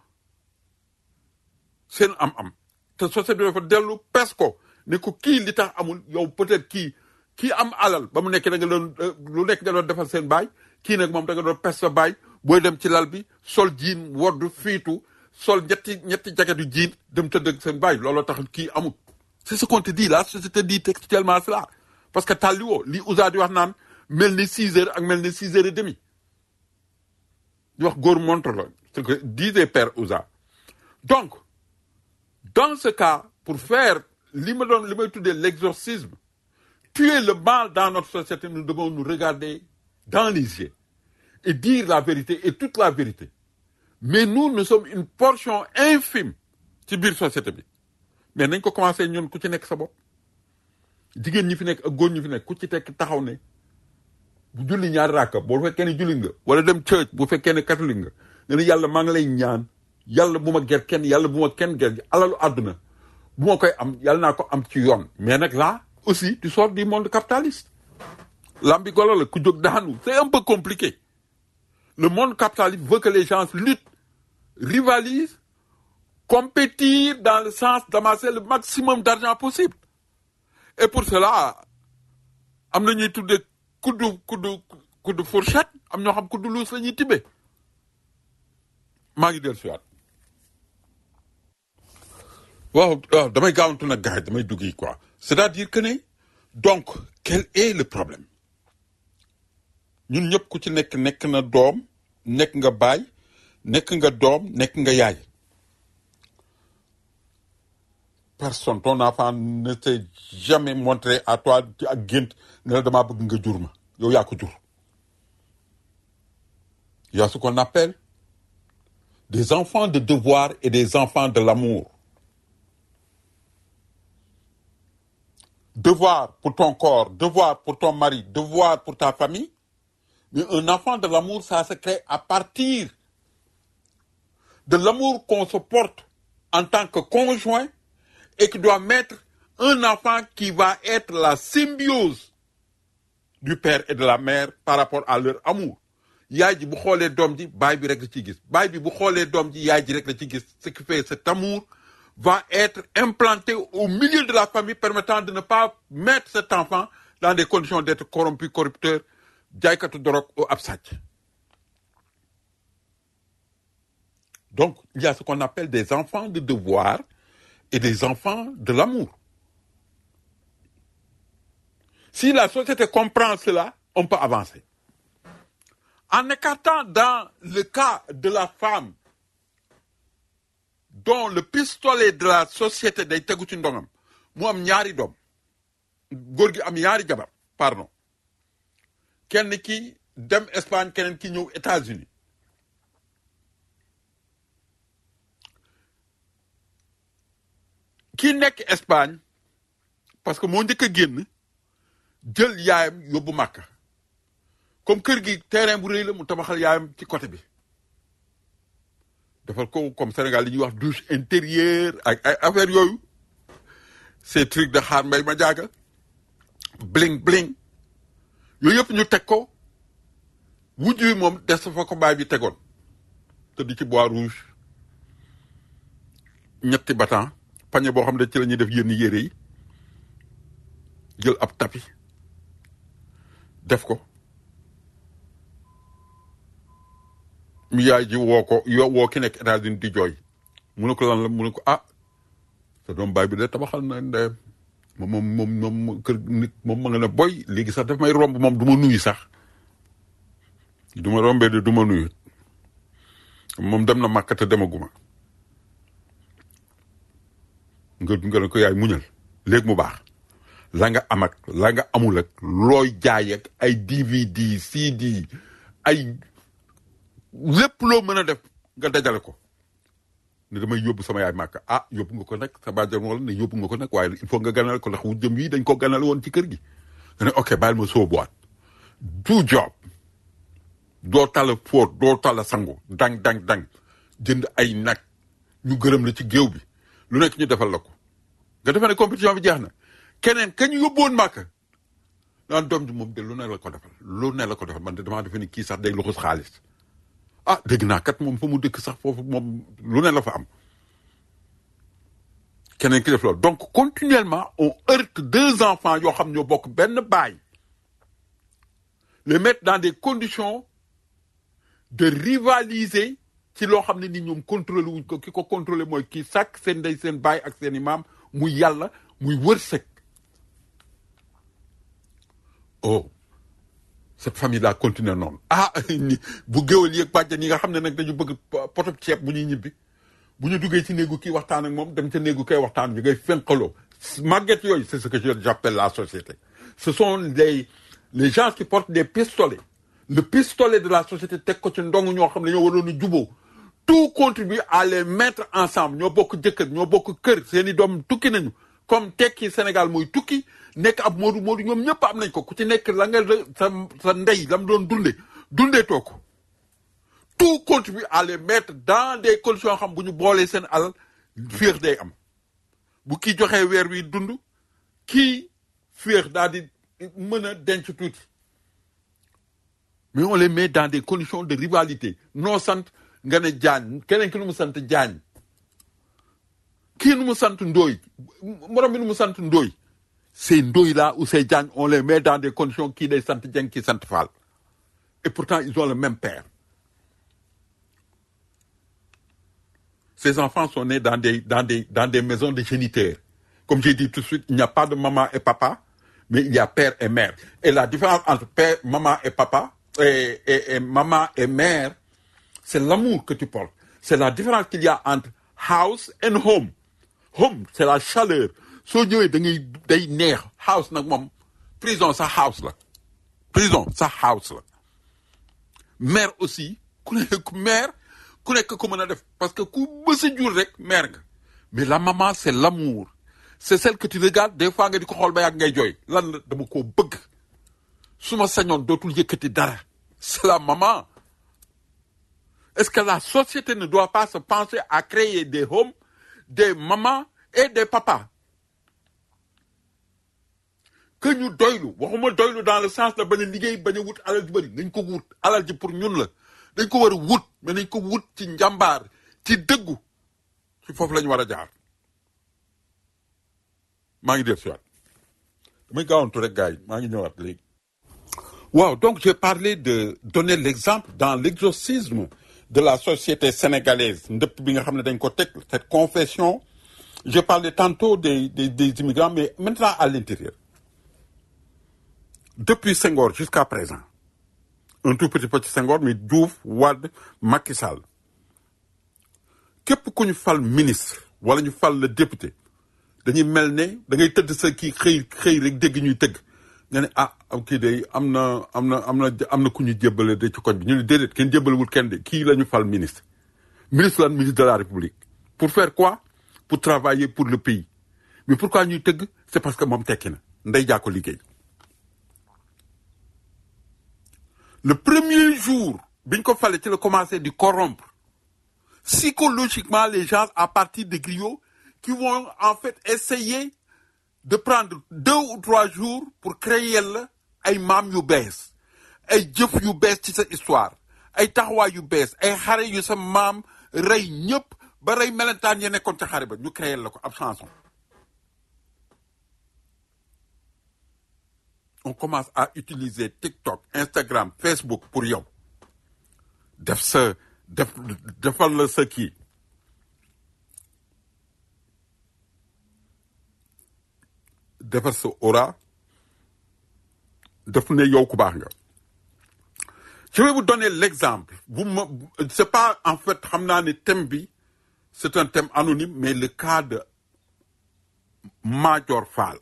seen am-am te société bi dafa dellu pes ko ne ko kii li tax amul yow peut-être kii kii am alal ba mu nekk da nga doon euh, lu nekk nga doon defal seen baay kii nag moom da nga doon pes sa baay booy dem ci lal bi sol jiin woddu fiitu sol ñetti ñetti jaketu jiin dem tëdd ak seen baay looloo tax kii amul c'est ce qu'on te dit la société dit textuellement cela parce que tàlliwoo li Ouza di wax naan mel ni six heures ak mel ni six heures et demi di wax góor montre la ce que disait père Ouza donc dans ce cas pour faire li ma doon li may tuddee l'exorcisme tuer le mal dans notre société nous devons nous regarder dans les yeux et dire la vérité et toute la vérité mais nous nous sommes une portion infime ci biir société bi mais nañ ko commencé ñun ku ci nekk sa bopp jigéen ñi fi nekk ak góor ñi fi nekk ku ci tekk taxaw ne bu julli ñaari ràkka boo fekkee ne julli nga wala dem church bu fekkee ne catholique nga nga ne yàlla maa ngi lay ñaan yàlla bu ma ger kenn yàlla bu ma kenn ger alalu àdduna bu ma koy am yàlla naa ko am ci yoon mais nag là aussi tu sors du monde capitaliste lambi golo la ku jóg daanu c'est un peu compliqué le monde capitaliste veut que les gens luttent rivalisent compétir dans le sens d'amasser le maximum d'argent possible et pour cela am na ñuy tuddee kuddu kuddu kuddu fourchette am ñoo xam kuddu luus la ñuy tibbee maa ngi dellu siwaat waaw waaw damay gaawantu nag gars yi damay dugg yi quoi c'est-à-dire que ne donc quel est le problème ñun ñëpp ku ci nekk nekk na doom nekk nga baay nekk nga doom nekk nga yaay personne ton enfant ne s'est jamais montré à toi ci ak gént ne la damaa bëgg nga jur ma yow yaa ko jur il y a ce qu'on appelle des enfants de devoir et des enfants de l'amour devoir pour ton corps devoir pour ton mari devoir pour ta famille mais un enfant de l'amour ça se crée à partir de l'amour qu'on se porte en tant que conjoint et qui doit mettre un enfant qui va être la symbiose du père et de la mère par rapport à leur amour yaay ji bu xoolee doom ji baay bi rek la ci gis baay bi bu xoolee doom ji yaay ji rek la ci gis ce qui fait cet amour va être implanté au milieu de la famille permettant de ne pas mettre cet enfant dans des conditions d'être corrompu corrupteur jaaykatu dorog ou ab sàcc donc il y a ce qu'on appelle des enfants de devoir et des enfants de l'amour si la société comprend cela on peut avancer en écartant dans le cas de la femme dont le pistolet de la société day tegu ci ndongam mu am ñaari doom góor gi am ñaari jabar pardon kenn ki dem Espagne keneen ki ñëw États-Unis ki nekk Espagne parce que moo njëkk a génn jël yaayam yóbbu Màkka comme kër gi terrain bu rëy la mu tabaxal yaayam ci côté bi defal ko comme Sénégal li ñuy wax douche intérieure ak ay affaire yooyu ces trucs de xaar mbay ma jaaga bling bling yooyu yëpp ñu teg ko wujj wi moom des fa ko baay bi tegoon te di ci bois rouge ñetti batan pañe boo xam ne ci la ñuy def yenn yére yi jël ab tapi def ko mu yaay ji woo ko yo woo ki nekk États-Unis di jooy mu ne ko lan la mu ne ko ah sa doom baay bi de tabaxal na ndeyam moom moom moom moom kër nit moom ma nga ne boy léegi sax daf may romb moom du ma nuyu sax du ma rombee de du ma nuyu moom dem na Màkka te demaguma nga nga ne ko yaay muñal léegi mu baax la nga am ak la nga amul ak looy jaay ak ay DVD CD ay lépp loo mën a def nga dajale ko ne damay yóbbu sama yaay màkk ah yóbbu nga ko nag sa bàjjan wala ne yóbbu nga ko nag waaye il faut nga ganale ko ndax wu jëm yi dañ ko ganale woon ci kër gi nga ne ok bàyyil ma soobuwaat du job doo tala fóot doo tala sangu dang dang dang jënd ay nag ñu gërëm la ci géew bi lu nekk ñu defal la ko nga defee ne compétition bi jeex na keneen ka ñu yóbbuwoon màkk naan doom ji moom de lu ne la ko defal lu ne la ko defal man de damaa defe ni kii sax day luxus xaalis ah dégg naa kat moom fa mu dëkk sax foofu moom lu ne la fa am keneen ki def loolu donc continuellement on heurte deux enfants yoo xam ñoo bokk benn baay les mettre dans des conditions de rivaliser ci loo xam ne ni ñoom contrôlé wuñ ko ki ko contrôlé mooy kii sàkk seen ndey seen baay ak seen i maam muy yàlla muy wërsëg oh cette famille là continue noonu ah ni bu géwal yeeg bàjjan yi nga xam ne nag dañu bëgg potop ceeb bu ñuy ñibbi bu ñu duggee ci néegu kii waxtaan ak moom dem ca néegu kay waxtaan ñu ngay fenqaloo màgget yooyu c'est ce que je j'appelle la société ce sont les les gens qui portent des pistolets le pistolet de la société teg ko ci ndong ñoo xam ne ñoo waroon a juboo tout contribue à les mettre ensemble ñoo bokk jëkkër ñoo bokk kër seeni doom tukki nañu comme tekki Sénégal mooy tukki nekk ab moodu moodu ñoom ñëpp am nañ ko ku ci nekk la nga sa sa ndey la mu doon dunde dundee too ko tout contribue à les mettre dans des conditions xam bu ñu boolee seen alal féex day am bu kii joxee weer wi dund kii féex daal di mën a denc tuuti mais on les met dans des conditions de rivalité noo sant nga ne jaañ keneen ki nu mu sant jaañ kii nu mu sant ndooy morom bi nu mu sant ndooy ces ndooy là ou ces jaañ on les met dans des conditions kii day sant jeng kii sant faal et pourtant ils ont le même père ces enfants sont nés dans des dans des dans des maisons de géniteurs comme j'ai dit tout de suite il n'y a pas de maman et papa mais il y a père et mère et la différence entre père maman et papa et, et, et maman et mère c'est l'amour que tu portes c'est la différence qu'il y a entre house and home home c'est la chaleur soo ñëwee da ngay day neex house nag moom prison sa house la prison sa house la mère aussi ku nekk mère ku nekk ko mën a def parce que ku mës a jur rek mère nga mais la maman c'est l'amour c'est celle que tu regardes des fois nga di ko xool ba yàgg ngay jooy lan la dama koo bëgg su ma sañoon dootul yëkkati dara c'est la maman est-ce que la société ne doit pas se penser à créer des homes des mamans et des papas que ñu doylu waxuma doylu dans le sens la bañ a liggéey bañ a wut alal ji bëri nañ ko wut alal ji pour ñun la dañ ko war a wut mais nañ ko wut ci njàmbaar ci dëggu ci foofu la ñu war a jaar maa ngi def si waat damay gaawantu rek gars yi maa ngi ñëwaat léegi waaw donc j'ai parlé de donner l'exemple dans l'exorcisme de la société sénégalaise ndëpp bi nga xam ne dañ ko teg cette confession je parlais tantôt des des des immigrants mais maintenant à l'intérieur depuis Senghor jusqu'à présent un tout petit peu ci Senghor mais Diouf Wade Macky Sall képp ku ñu fal ministre wala ñu fal le député dañuy mel ne da ngay tëdd sa kii xëy xëy rek dégg ñuy tëgg nga ne ah am kii de am na am na am na am na ku ñu jébbale de ci koñ bi ñu ne déedéet kenn jébbalewul kenn de kii la ñu fal ministre ministre lan ministre de la République pour faire quoi pour travailler pour le pays mais pourquoi ñuy tëgg c'est parce que moom tekki na ndey jaa ko liggéey le premier jour biñ ko fale ci la commencé di corrompre psychologiquement les gens à partir de griots qui vont en fait essayer de prendre deux ou trois jours pour créer la ay maam yu bees ay jëf yu bees ci sa histoire ay taxawaay yu bees ay xare yu sa maam rey ñëpp ba rey melentaan ya nekkoon ca xare ba ñu créer la ko ab chanson on commence à utiliser TikTok Instagram Facebook pour yow def sa def defal la sa kii defar sa aura def ne yow ku baax nga je vais vous donner l'exemple vous me c'est pas en fait xam naa ne thème bi c'est un thème anonyme mais le cas de Madior Fall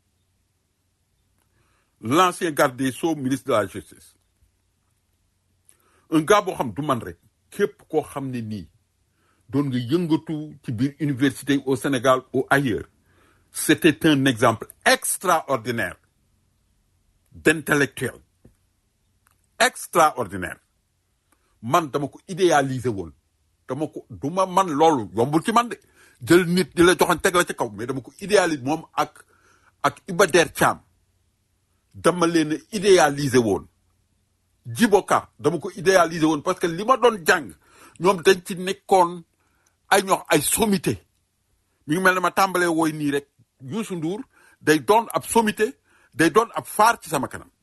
l'ancien garde des Sceaux ministre de la justice un gars boo xam du man rek képp koo xam ne nii doon nga yëngatu ci biir université au Sénégal ou ailleurs c'était un exemple extraordinaire d'intellectuel extraordinaire man dama ko idéaliser woon dama ko du ma man loolu yombul ci man de jël nit di la joxoon teg la ci kaw mais dama ko idéaliser moom ak ak Iba Der Thiam dama leen a idéaliser woon Djiboka dama ko idéaliser woon parce que li ma doon jàng ñoom dañ ci nekkoon ay ñox ay sommité mi ngi mel ne ma tàmbalee wooy nii rek Youssou Ndour day doon ab sommité day doon ab faar ci sama kanam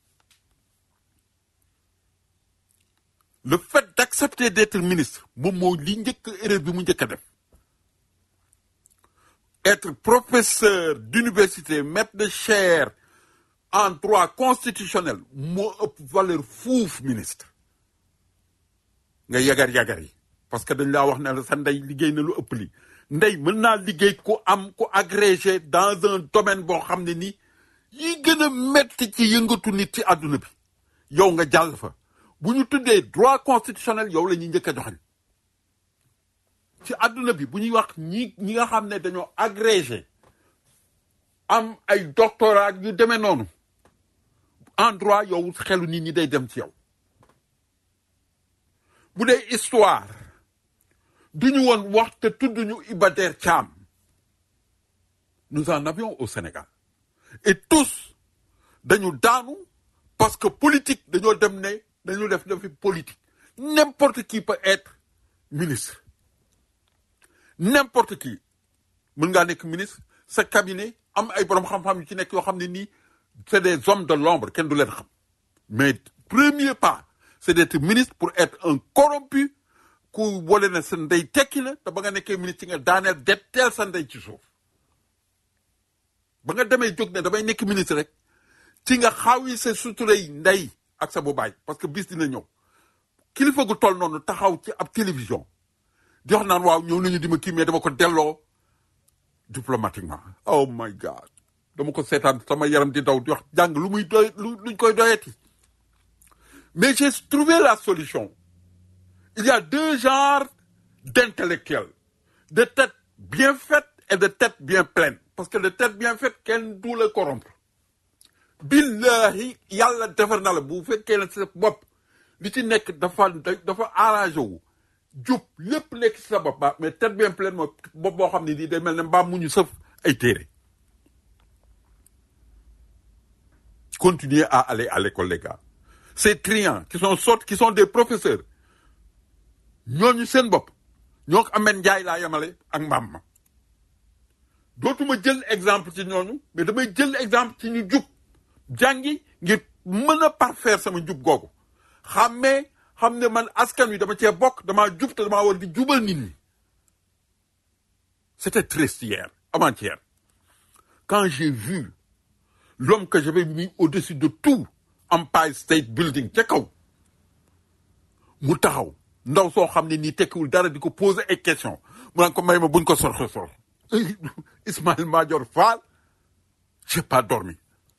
le fait d'accepter d'être ministre moom moo li njëkk erreur bi mu njëkk a def être professeur d'université maître de chaire en droit constitutionnel moo ëpp valeur fuuf ministre nga yagar yagar yi parce que dañ laa wax ne la sa ndey liggéey na lu ëpp li ndey mën naa liggéey ku am ku agrégé dans un domaine boo xam ne nii yi gën a metti ci yëngatu nit ci àdduna bi yow nga jàll fa bu ñu tuddee droit constitutionnel yow la ñuy njëkk a joxañ ci àdduna bi bu ñuy wax ñi ñi nga xam ne dañoo agrégé am ay doctorat yu demee noonu en droit yow xelu nit ñi day dem ci yow bu dee histoire du ñu woon wax te tudd ñu Iba Der Thiam nous en avions au Sénégal et tous dañu daanu parce que politique dañoo dem ne dañu def defi politique n'importe qui peut être ministre n'importe qui mën ngaa nekk ministre sa cabinet am ay borom xam-xam yu ci nekk yoo xam ne nii c'est des hommes de l'ombre kenn du leen xam mais premier pas c'est d'être ministre pour être un corrompu ku wole na sa ndey tekki na te ba nga nekkee ministre ci nga daaneel detteel sa ndey ci suuf ba nga demee jóg ne damay nekk ministre rek ci nga xaawi sa suturay ndey ak sa bu baay parce que bis dina ñëw kilifa gu toll noonu taxaw ci ab télévision di wax naan waaw ñëw nañu di ma kii mais dama ko delloo diplomatiquement oh my god dama ko seetaan sama yaram di daw di wax jàng lu muy doy lu luñ koy doyati mais j'ai trouvé la solution il y a deux genres d'intellectuels de tête bien faite et de tête bien pleine parce que de tête bien faite kenn du la corrompre billahi yàlla defar na la bu fekkee ne sa bopp li ci nekk dafa dafa arrangé wu jub lépp nekk ci sa bopp ba mais tête bien pleine mooy bopp boo xam ne nii day mel ne mbaam mu ñu sëf ay téere continuez à aller à l'école les gars ces triants qui sont sortes qui sont des professeurs ñooñu seen bopp ñoo ko ameen njaay laa yemale ak mbaam ma dootuma jël exemple ci ñooñu mais damay jël exemple ci ñu jub jàngi ngir mën a parfaire sama jub googu xàmmee xam ne man askan wi dama cee bokk damaa jub te damaa war di jubal nit ñi c'était triste hier avant-hier quand j'ai vu l'homme que j'avais mis au-dessus de tout Empire State Building ca kaw mu taxaw ndaw soo xam ne nii tekkiwul dara di ko poser ay questions mu naan ko may ma buñ ko sorxe sorxe Ismaël Madior Fall j'ai pas dormi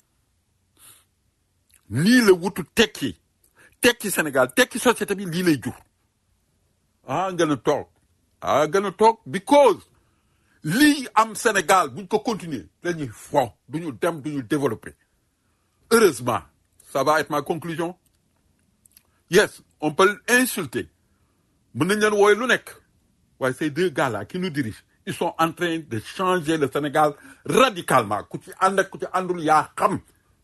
lii la wutu tekki tekki Sénégal tekki société bi lii lay jur ah gën a toog ah gën a toog because lii am Sénégal buñ ko continuer dañuy fo duñu dem duñu développer heureusement ça va être ma conclusion yes on peut insulter mën nañ leen wooye lu nekk waaye ces deux gars là qui nous dirigent ils sont en train de changer le Sénégal radicalement ku ci ànd ak ku ci àndul yaa xam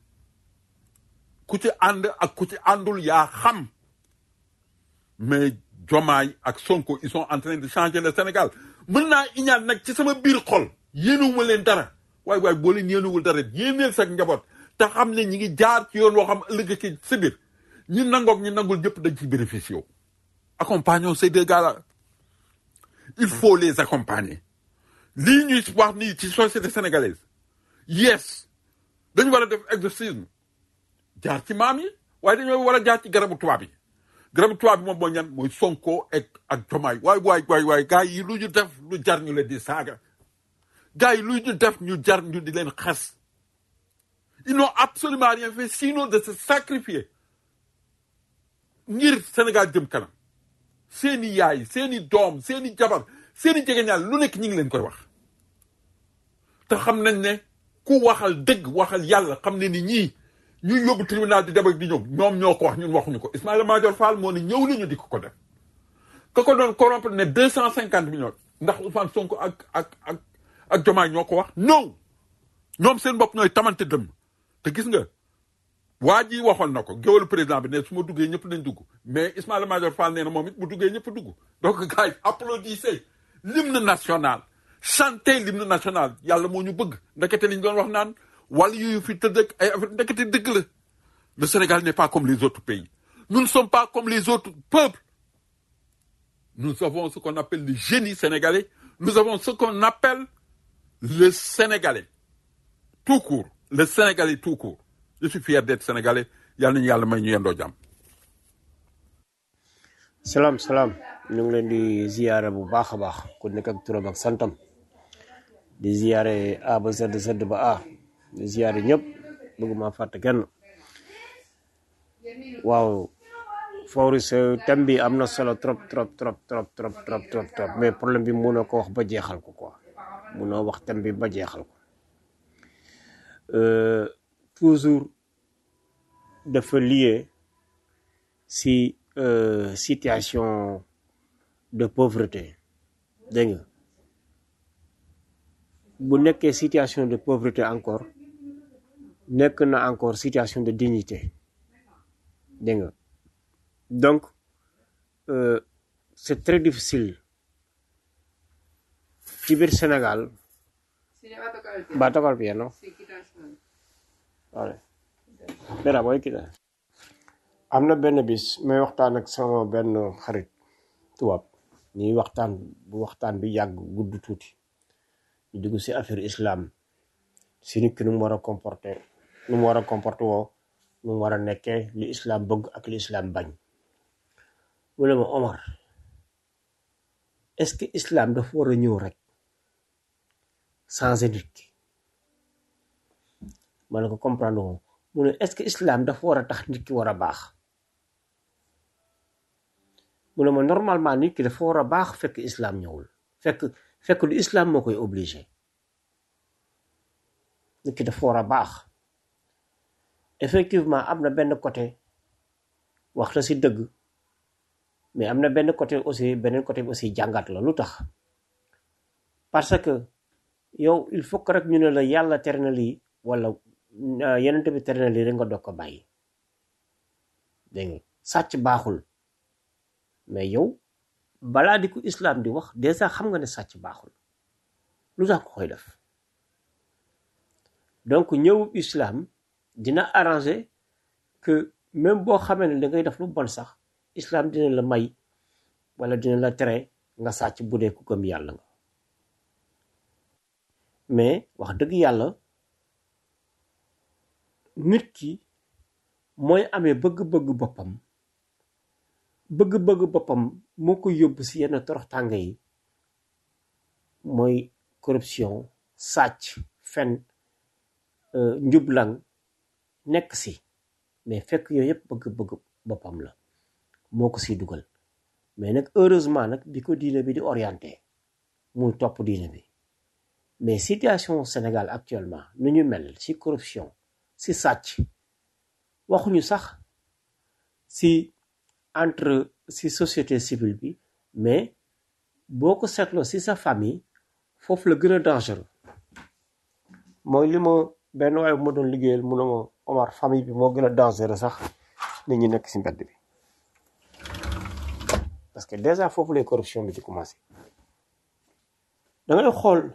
ku ci ànd ak ku ci àndul yaa xam mais Diomaye ak Sonko ils sont en train de changer le Sénégal mën naa iñaan nag ci sama biir xol yéenuwuma leen dara waaye waaye boo leen yéenuwul dara yéeneel sa njaboot te xam ne ñi ngi jaar ci yoon woo xam ëllëg ci si biir ñi nangoog ñi nangul ñëpp dañ ci bénéficier wu accompagnons ces deux gars-là il faut les accompagner lii ñuy wax nii ci société sénégalaise yes dañu war a def exorcisme jaar ci maam yi waaye dañoo war a jaar ci garabu tubaab yi garabu tubaab bi moom mooy ñan mooy Sonko ak ak Diomaye waay waay waay waay gars yi lu ñu def lu jar ñu leen di saaga gars yi lu ñu def ñu jar ñu di leen xas ils n'ont absolument rien fait sinon de se sacrifier ngir Sénégal jëm kanam seeni yaay seeni doom seeni jabar seeni jegeñaal lu nekk ñi ngi leen koy wax te xam nañ ne ku waxal dëgg waxal yàlla xam ne ni ñii ñuy yóbbu tribunal di dem ak di ñëw ñoom ñoo ko wax ñun waxuñu ko Ismaïla Madior Fall moo ne ñëw nañu di ko ko def ka ko doon corrompre ne deux cent cinquante millions ndax Ousmane Sonko ak ak ak ak Diomaye ñoo ko wax non ñoom seen bopp ñooy tamante dëmm te gis nga waa ji waxoon na ko géwalu président bi ne su ma duggee ñëpp nañ dugg mais Ismaïla Madior Fall nee na moom it bu duggee ñëpp dugg donc gars yi applaudissez l'hymne national chantez l'hymne national yàlla moo ñu bëgg ndekete li ñu doon wax naan wala yuyu fi tëdd ak ay affaire ndekete dëgg la le Sénégal n'est pas comme les autres pays nous ne sommes pas comme les autres peuples nous avons ce qu'on appelle le génie sénégalais nous avons ce qu'on appelle le Sénégalais tout court le Sénégalais tout court je suis fier d'être Sénégalais yàlla nañu yàlla may ñu yendoo jàmm salaam salaam ñu ngi leen di ziyaare bu baax a baax ku nekk ak turam ak santam di ziyaare A ba Z Z ba A di ziyaare ñëpp bëgguma fàtte kenn waaw Fawris thème bi am na solo trop trop trop trop trop trop trop trop mais problème bi mënoo ko wax ba jeexal ko quoi mënoo wax thème bi ba jeexal ko Euh, toujours dafa lié si euh, situation de pauvreté dégg nga bu nekkee situation de pauvreté encore nekk na encore situation de dignité dégg nga donc euh, c'est très difficile ci biir Sénégal va a tocar piano vale Mira, voy a quitar. am na benn bis may waxtaan ak sama benn xarit tubaab ñuy waxtaan bu waxtaan bi yàgg gudd tuuti ñu dugg si affaire islam si nit ki nu mu war a comporté nu mu war a comporté woo nu mu war a nekkee li islam bëgg ak li islam bañ mu ne ma Omar est-ce que islam dafa war a ñëw rek changer nit ki ma ne ko comprendre moom mu ne est-ce que islam dafa war a tax nit ki war a baax mu ne ma normalement nit ki dafa war a baax fekk islam ñëwul fekk fekk lu islam moo koy obligé nit ki dafa war a baax effectivement am na benn côté wax la si dëgg mais am na benn côté aussi beneen côté bi aussi jàngat la lu tax parce que yow il faut que rek ñu ne la yàlla tere na lii wala euh, yenente bi tere na lii rek nga doog ko bàyyi dégg nga sàcc baaxul mais yow balaa di ko islam di wax déjà xam nga ne sàcc baaxul lu tax ko koy def donc ñëw islam dina arranger que même boo xamee ne da ngay def lu bon sax islam dina la may wala dina la tere nga sàcc bu dee ku gëm yàlla nga mais wax dëgg yàlla nit ki mooy amee bëgg-bëgg boppam bëgg-bëgg boppam moo ko yóbbu si yenn toroxtànge yi mooy corruption sàcc fen euh, njublang nekk si mais fekk yooyu yëpp bëgg-bëgg boppam la moo ko siy dugal mais nag heureusement nag bi ko diine bi di orienté muy topp diine bi mais situation Sénégal actuellement nu ñu mel si corruption si sàcc waxuñu sax si entre si société civile bi mais boo ko seetloo si sa famille foofu la gën a dangereux mooy li ma benn waaye bu ma doon liggéeyal mu ne ma Omar famille bi moo gën a dangereux sax nit ñi nekk si mbedd bi parce que déjà foofu lay corruption bi di commencé da ngay xool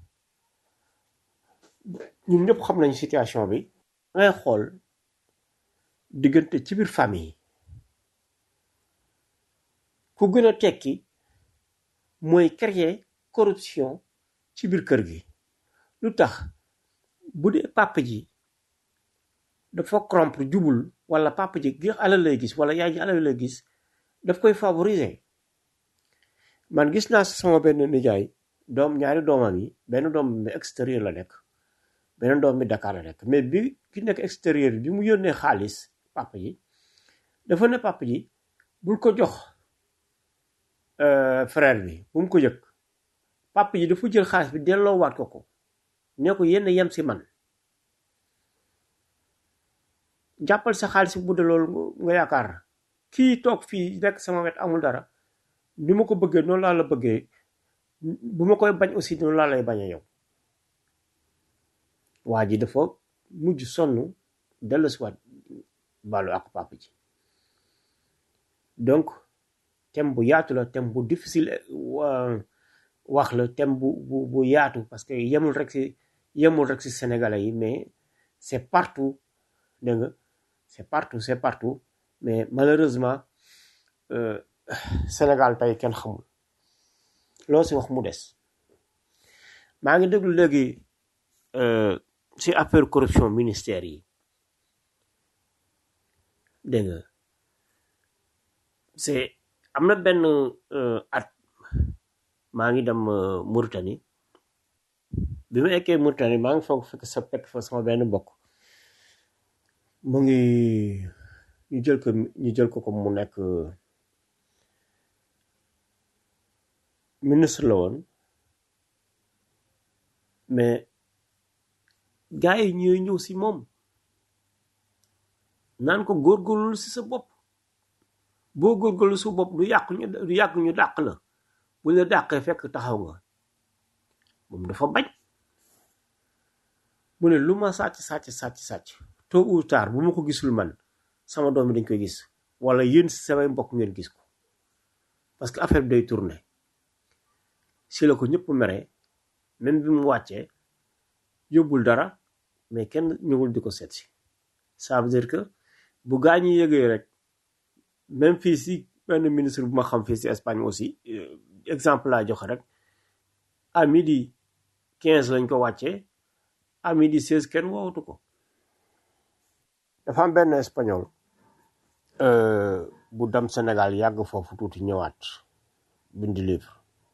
ñun ñëpp xam nañu situation bi da ngay xool diggante ci biir famille yi ku gën a tekki mooy créer corruption ci biir kër gi lu tax bu dee papa ji dafa corrompre jubul wala papa ji gi alal lay gis wala yaay ji alal lay gis daf koy favoriser man gis naa sama benn nijaay doom ñaari doomam yi benn doom bi extérieur la nekk beneen doom bi Dakar la nekk mais bi ki nekk extérieur bi mu yónnee xaalis papa ji dafa ne papa ji bul ko jox euh, frère bi bu mu ko yëg papa ji dafa jël xaalis bi delloowaat ko ko ne ko yenn yem si man jàppal sa xaalis bu dee loolu nga yaakaar kii toog fii nekk sama wet amul dara ni ma ko bëggee noonu laa la bëggee bu ma koy bañ aussi noonu laa lay bañee yow waa ji dafa mujj sonn dellu si waat baalu ak papa ji donc thème bu yaatu la thème bu difficile wa- wax la thème bu bu bu yaatu parce que yemul rek si yemul rek si sénégalais yi mais c'est partout dégg nga c'est partout c'est partout mais malheureusement euh, Sénégal tey kenn xamul loo si wax mu des maa ngi déglu léegi euh, si affaire corruption ministère yi dégg nga c'est am na benn euh, at maa ngi dem euh, Mauritanie bi ma ekkee Mauritanie maa ngi foog fekk sa fekk fa sama benn mbokk mu ngi ñu jël ko ñu jël ko comme mu nekk euh, ministre la woon mais gars yi ñooy ñëw si moom naan ko góorgóorlu si sa bopp boo góorgóorlu sa bopp du yàq ñu du yàq ñu dàq la bu la dàqee fekk taxaw nga moom dafa bañ mu ne lu ma sàcc sàcc sàcc sàcc tôt ou tard bu ma ko gisul man sama doom yi dañ koy gis wala yéen si samay mbokk ngeen gis ko parce que affaire bi day tourner si la ko ñëpp mere même bi mu wàccee yóbbul dara mais kenn ñëwul di ko seet si ça veut dire que bu gaa ñi yëgee rek même fii si benn ministre bu ma xam fii si Espagne aussi euh, exemple laa joxe rek à midi 15 lañ ko wàccee à midi 16 kenn woowatu ko dafa am benn espagnol euh, bu dem Sénégal yàgg foofu tuuti ñëwaat bind livre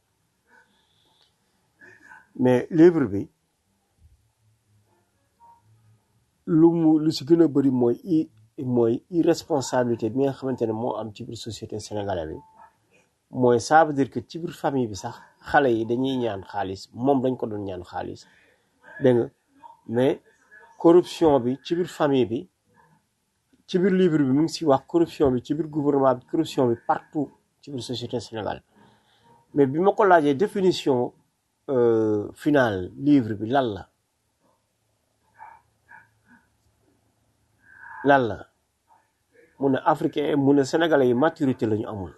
mais livre bi lu mu lu si gën a bëri mooy i mooy irresponsabilité bi nga xamante ne moo am ci biir société sénégalaise bi mooy ça veut dire que ci biir famille bi sax xale yi dañuy ñaan xaalis moom dañ ko doon ñaan xaalis dégg nga mais corruption bi ci biir famille bi ci biir livre bi mu ngi si wax corruption bi ci biir gouvernement bi corruption bi partout ci biir société sénégalaise mais bi ma ko laajee définition euh, finale livre bi lan la lan la mu ne africain mu ne sénégalais yi maturité la ñu amul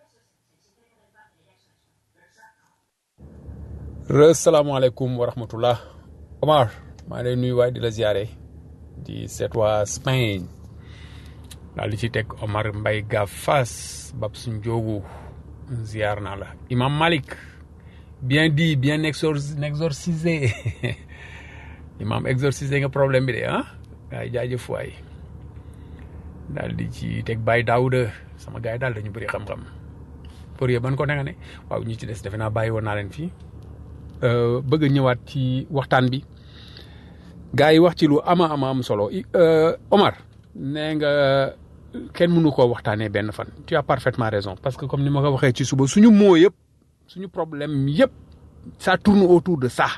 salaamaaleykum wa rahmatullah Omar maa ngi lay nuyu waaye di la ziare di seet waa Spain daal di ci teg Omar Mbay Gaaf Fass bab suñ joogu ziar naa la Imam Malik bien dit bien exor exorcisé Imam exorcisé nga problème bi de ah waay jaajëf waay daal di ci teg Baye Daouda sama gars yi daal dañu bëri xam-xam pour yee ban ko nga ne waaw ñi ci des defe naa bàyyi woon naa leen fii Euh, bëgg a ñëwaat ci waxtaan bi gars yi wax ci lu ama ama am solo I- euh, Omar nee nga kenn mënu koo waxtaanee benn fan tu as parfaitement raison parce que comme ni ma ko waxee ci suba suñu moo yëpp suñu problème yëpp ça tourne autour de ça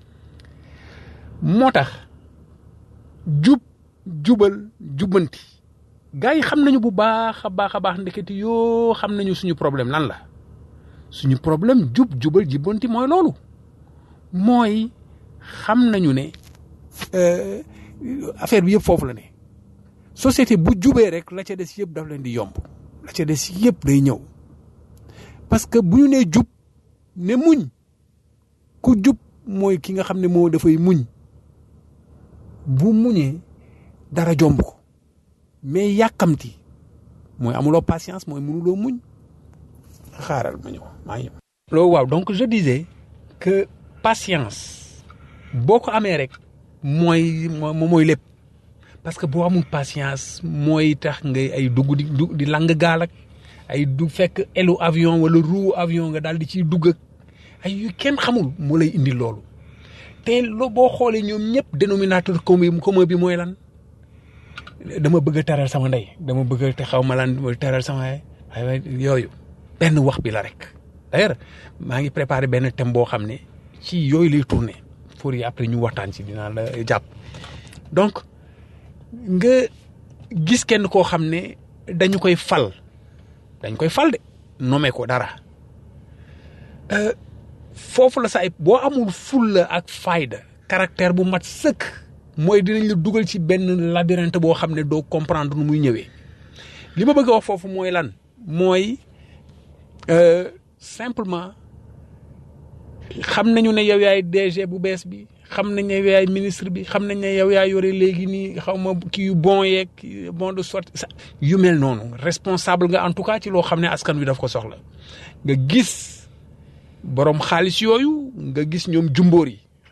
moo tax jub jubal jubbanti gars yi xam nañu bu baax a baax a baax ndeketi yoo xam nañu suñu problème lan la suñu problème jub jubal jubbanti mooy loolu mooy xam nañu ne euh, affaire bi yëpp foofu la ne société bu jubee rek la ca des yëpp daf leen di yomb la ca des yëpp day ñëw parce que bu ñu nee jub ne muñ ku jub mooy ki nga xam ne moo dafay muñ bu muñee dara jomb ko mais yàkkamti mooy amuloo patience mooy mënuloo muñ xaaral ma ñëw maa ngi loolu waaw donc je disais que patience boo ko amee rek mooy moo mooy lépp parce que boo amul patience mooy tax ngay ay dugg di dugg di lang gaal ak ay du fekk elu avion wala roue avion nga daal di ciy dugg ak ay yu kenn xamul moo lay indi loolu te loo boo xoolee ñoom ñëpp dénominateur commun commun bi mooy lan dama bëgg a teral sama ndey dama bëgg a te xaw ma lan teral sama yaay waaye yooyu benn wax bi la rek d'ailleurs maa ngi préparé benn thème boo xam ne ci yooyu lay tourné pour yi après ñu waxtaan ci dinaa la jàpp donc nga gis kenn koo xam ne dañu koy fal dañ koy fal de nommé ko dara Euh, foofu la sa ay boo amul fulla ak fayda caractère bu mat sëkk mooy dinañ la dugal ci benn labyrinthe boo xam ne doo comprendre nu muy ñëwee li ma bëgg a wax foofu mooy lan mooy euh, simplement xam nañu ne yow yaay DG bu bees bi xam nañ ne yow yaay ministre bi xam nañ ne yow yaay yore léegi nii xaw ma kii yu bon yeeg bon de sorte sa yu mel noonu responsable nga en tout cas ci loo xam ne askan wi daf ko soxla nga gis borom xaalis yooyu nga gis ñoom jumboor yi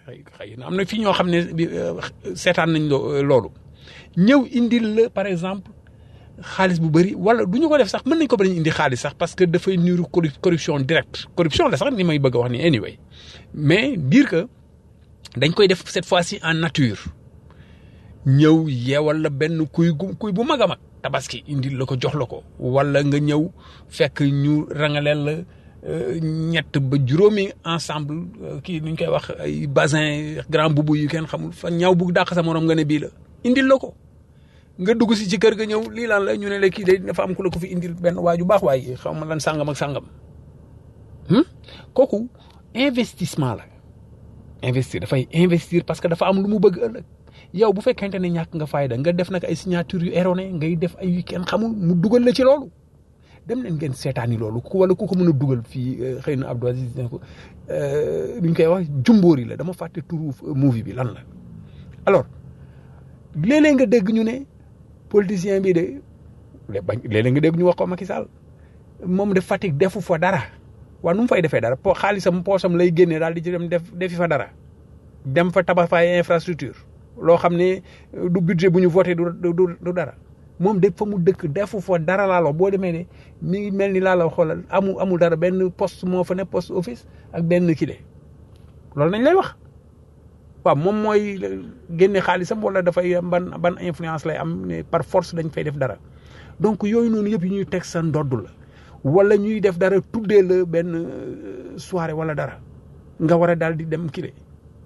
xëy na am na fii ñoo xam ne bi, euh, seetaan nañ lo- loolu ñëw indil la par exemple xaalis bu bëri wala du ñu ko def sax mën nañ ko bañ a indi xaalis sax parce que dafay niru corru- corruption directe corruption la sax ni may bëgg a wax ni anyway mais dire que dañ koy def cette fois-ci en nature ñëw yeewal la benn kuy gu kuy bu mag a mag tabaski indil la ko jox la ko wala nga ñëw fekk ñu rangaleel la euh, ñett ba juróomi ensemble euh, kii nu ñu koy wax ay basin grand boubou yu kenn xamul fa ñaw bu dàq sa morom nga ne bii la indil la ko nga dugg si ci kër ga ñëw lii lan la ñu ne la kii de dafa am ku la ko fi indil benn waa ju baax waaye xaw ma lan sàngam ak sàngam hmm? kooku investissement la investir dafay investir parce que dafa am lu mu bëgg ëllëg yow bu fekkente ne ñàkk nga fayda nga def nag ay signature yu erroné ngay def ay yu kenn xamul mu dugal la ci loolu dem leen ngeen seetaani loolu ku wala ku ko mën a dugal fii euh, xëy na Abdou Aziz ne ko euh, lu ñu koy wax jumbóori la dama fàtte turu euh, movie bi lan la alors léeg-léeg nga dégg ñu ne politicien bi de lé- bañ léeg-léeg nga dégg ñu wax ko Macky Sall moom de Fatick defu fa dara waaw nu mu fay defee dara po xaalisam poosam lay génnee daal di ci dem def defi fa dara dem fa tabax fa ay infrastructure loo xam ne euh, du budget bu ñu voté du du du du dara moom de fa mu dëkk defu fa dara laa la boo demee ne mi ngi mel ni laa la xoolal amul amul dara benn poste moo fa ne poste office ak benn kile loolu nañ lay wax waaw moom mooy génne xaalisam wala dafay am ban ban influence lay am ne par force dañ fay def dara donc yooyu noonu yëpp yu ñuy teg sa ndodd la wala ñuy def dara tuddee la benn euh, soirée wala dara nga war a daal di dem kile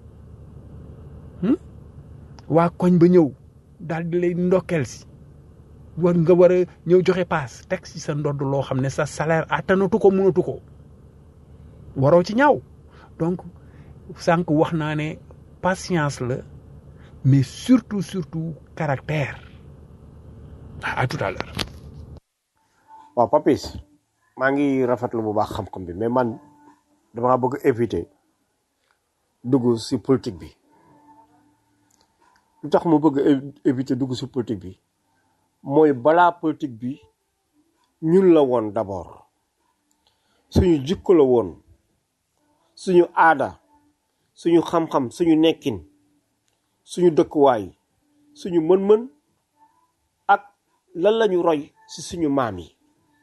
hmm? waa koñ ba ñëw daal di lay ndokkeel si war nga war a ñëw joxe paas teg si sa ndodd loo xam ne sa salaire attanatu ko mënatu ko waroo ci ñaaw donc sànq wax naa ne patience la mais surtout surtout caractère à à tout à l'heure waaw papis maa ngi rafetlu bu baax xam-xam bi mais man dama bëgg éviter dugg si politique bi lu tax mu bëgg é- éviter dugg si politique bi mooy balaa politique bi ñun la woon d'abord suñu jikko la woon suñu aada suñu xam-xam suñu nekkin suñu dëkkuwaay suñu mën-mën ak lan lañu roy si suñu maam yi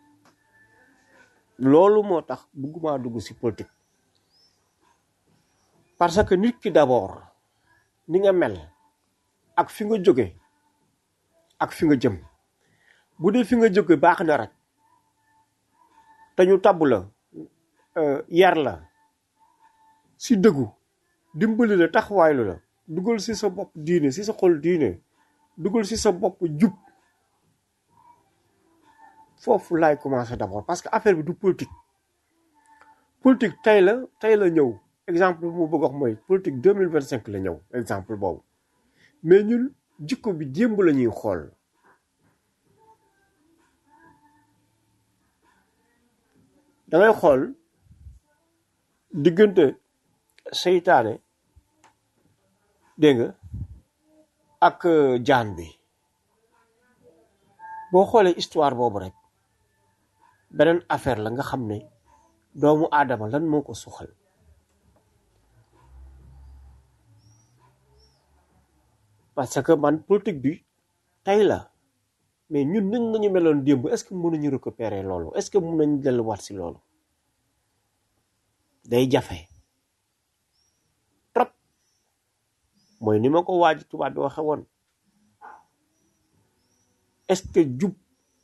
loolu moo tax bëgguma dugg si politique parce que nit ki d'abord ni nga mel ak fi nga jóge ak fi nga jëm bu dee fi nga jóge baax na rek te ñu tabb la euh, yar la si dëggu dimbali la taxawaaylu la dugal si sa bopp diine si sa xol diine dugal si sa bopp jub foofu laay commencer d'abord parce que affaire bi du politique politique tey la tey la ñëw exemple bu mu bëgg wax mooy politique deux mille vingt cinq la ñëw exemple boobu mais ñun jikko bi démb la ñuy xool da ngay xool diggante seytaane dégg nga ak euh, jaan bi boo xoolee histoire boobu rek beneen affaire la nga xam ne doomu aadama lan moo ko suxal parce que man politique bi tey la mais ñun nañ nañu meloon démb est-ce que mën nañu récupérer loolu est-ce que mën nañu delluwaat si loolu day jafe trop mooy ni ma ko waaj tubaab bi waxe woon est-ce que jub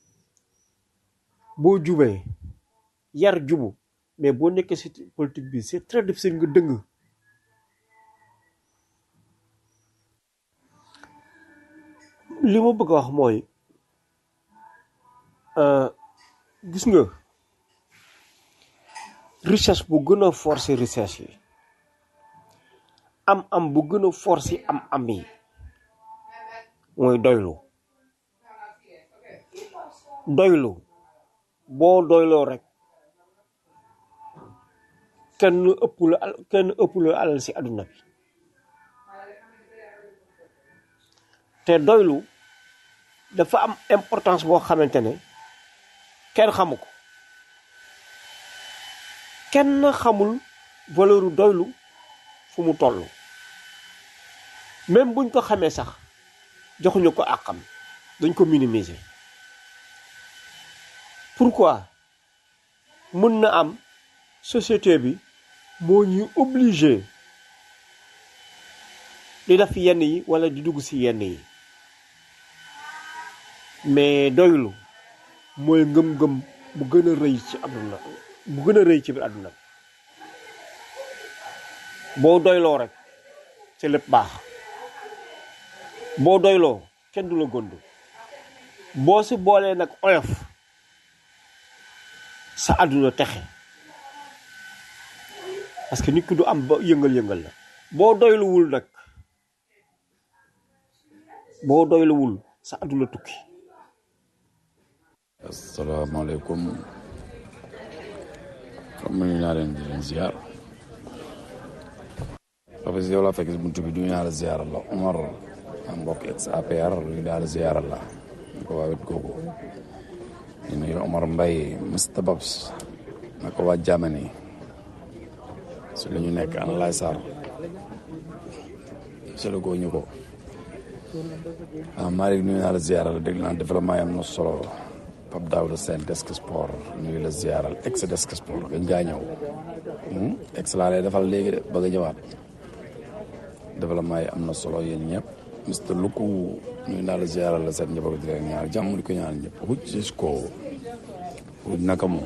boo jubee yar jubu mais boo nekkee ci politique bi c'est très difficile nga dëng li ma bëgg a wax mooy euh, gis nga richesse bu gën a forcer richesse yi am am bu gën a forcer am am yi mooy doylu doylu boo doyloo rek kenn ëpp la al kenn ëpp la alal si àdduna bi te doylu dafa am importance boo xamante ne kenn xamu ko kenn xamul valeur doylu fu mu toll même buñ ko xamee sax joxuñu ko àqam dañ ko minimiser pourquoi mën na am société bi moo ñuy obligé di def yenn yi wala di dugg ci yenn yi mais doylu mooy ngëm-ngëm bu gën a rëy ci àdduna bu gën a rëy ci biir àdduna boo doyloo rek ci lépp baax boo doyloo kenn du la gond boo si boolee nag oyof sa àdduna texe parce que nit ki du am ba yëngal-yëngal la boo doyluwul nag boo doyluwul sa àdduna tukki asalaamaaleykum xam nga ñu naa leen di leen ziar parce que yow laa fekk si buntu bi du ñu naa la ziar la Omar am mbokk ex APR ñu daal ziar la ñu ko waa wet googu ñu nuyu Omar Mbaye Mr Babs na ko waa Germany su la ñu nekk ana lay Sarr solo goo ñu ko ah Malick nuyu naa la ziar la dégg naa développement yi am na solo Pape Daouda Sène desk sport nuyu la ziaral ex desk sport gañ ngaa ñëw ex laa lay defal léegi de bëgg a ñëwaat développement yi am na solo yéen ñëpp Mr Luku nuyu naa la ziaral la seen njaboot di leen ñaar jàmm di ko ñaan ñëpp huj jusqu'o huj naka mu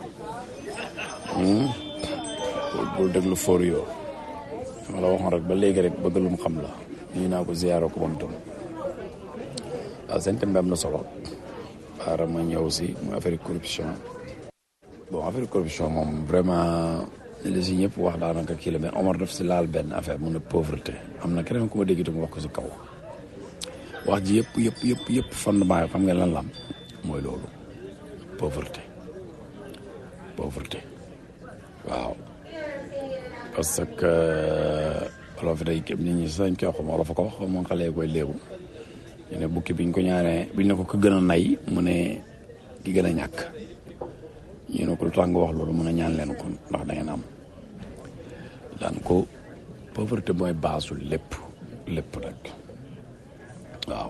bul déglu for yoo ma la waxoon rek ba léegi rek bëgg lu mu xam la nuyu naa ko ziaroo ko moom tam waaw seen thème bi am na solo xaaral ma ñëw si mu affaire corruption bon affaire corruption moom vraiment li si ñëpp wax daanaka kii la mais Omar daf si laal benn affaire mu ne pauvreté am na keneen ku ma dégg itam wax ko si kaw wax ji yëpp yëpp yëpp yëpp fondement yi xam nga lan lam mooy loolu pauvreté pauvreté waaw parce que olof day nit ñi sañ koy wax olof a ko wax moom xale koy léegu ñu ne bukki biñ ko ñaanee biñ ne ko ko gën a nay mu ne ki gën a ñàkk ñu ne ko lu tax nga wax loolu mun a ñaan leen ko ndax da ngeen am daan ko pauvreté mooy baasu lépp lépp rek waaw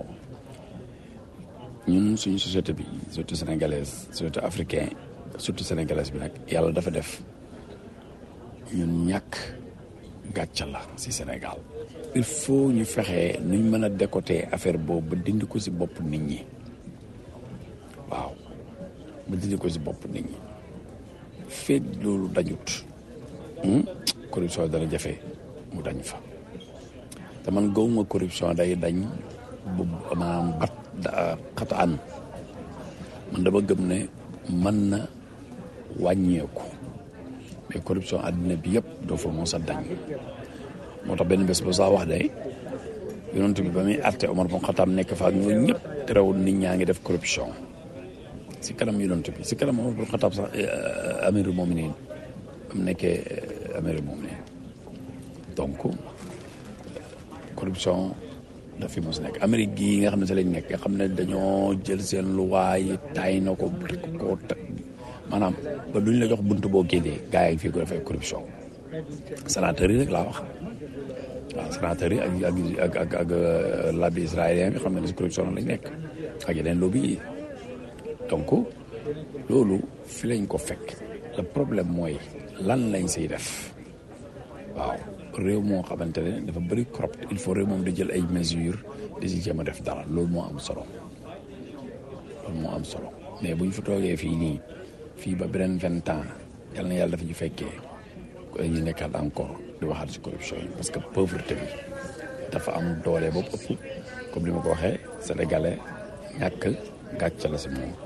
ñun suñu société bi surtout sénégalaise surtout africain surtout sénégalaise bi nag yàlla dafa def ñun ñàkk gàcca la si Sénégal il faut ñu fexe nuñ mën a décoter affaire boobu ba dindi ko si bopp nit ñi waaw ba dindi ko si bopp nit ñi feeg loolu dañut corruption dana jafe mu dañ fa te man gawuma corruption day dañ bu maanaam bat xata an man dama gëm ne mën na wàññeeku mais corruption àddina bi yëpp doo fa mos a dañ moo tax benn bés ba saa wax de yonent bi ba muy àtte Omar bon Xataab nekk fa ak ñooñu ñëpp terewul nit ñaa ngi def corruption si kanam yonent bi si kanam Omar bon Xataab sax amirul mominin am nekkee amirul mominin donc corruption daf fi mos nekk Amérique gii nga xam ne si lañ nekk nga xam ne dañoo jël seen luwaay yi taay na ko ko maanaam ba duñ la jox buntu boo génnee gars yi fii ko defee corruption sénateur yi rek laa wax waaw sénateur yi ak ak ak ak lobby israélien bi xam ne si corruption lañ nekk ak yeneen lobby yi donc loolu fi lañ ko fekk le problème mooy lan lañ siy def waaw réew moo xamante ne dafa bëri corrupt il faut réew moom di jël ay mesures di si jéem a def dara loolu moo am solo loolu moo am solo mais bu ñu fa toogee fii nii fii ba beneen vingt ans yal na yàlla dafa ñu fekkee ñu nekkaat encore di waxaat si corruption yi parce que pauvreté bi dafa am doole boobu ëpp comme li ma ko waxee sénégalais ñàkk gàcc la si moom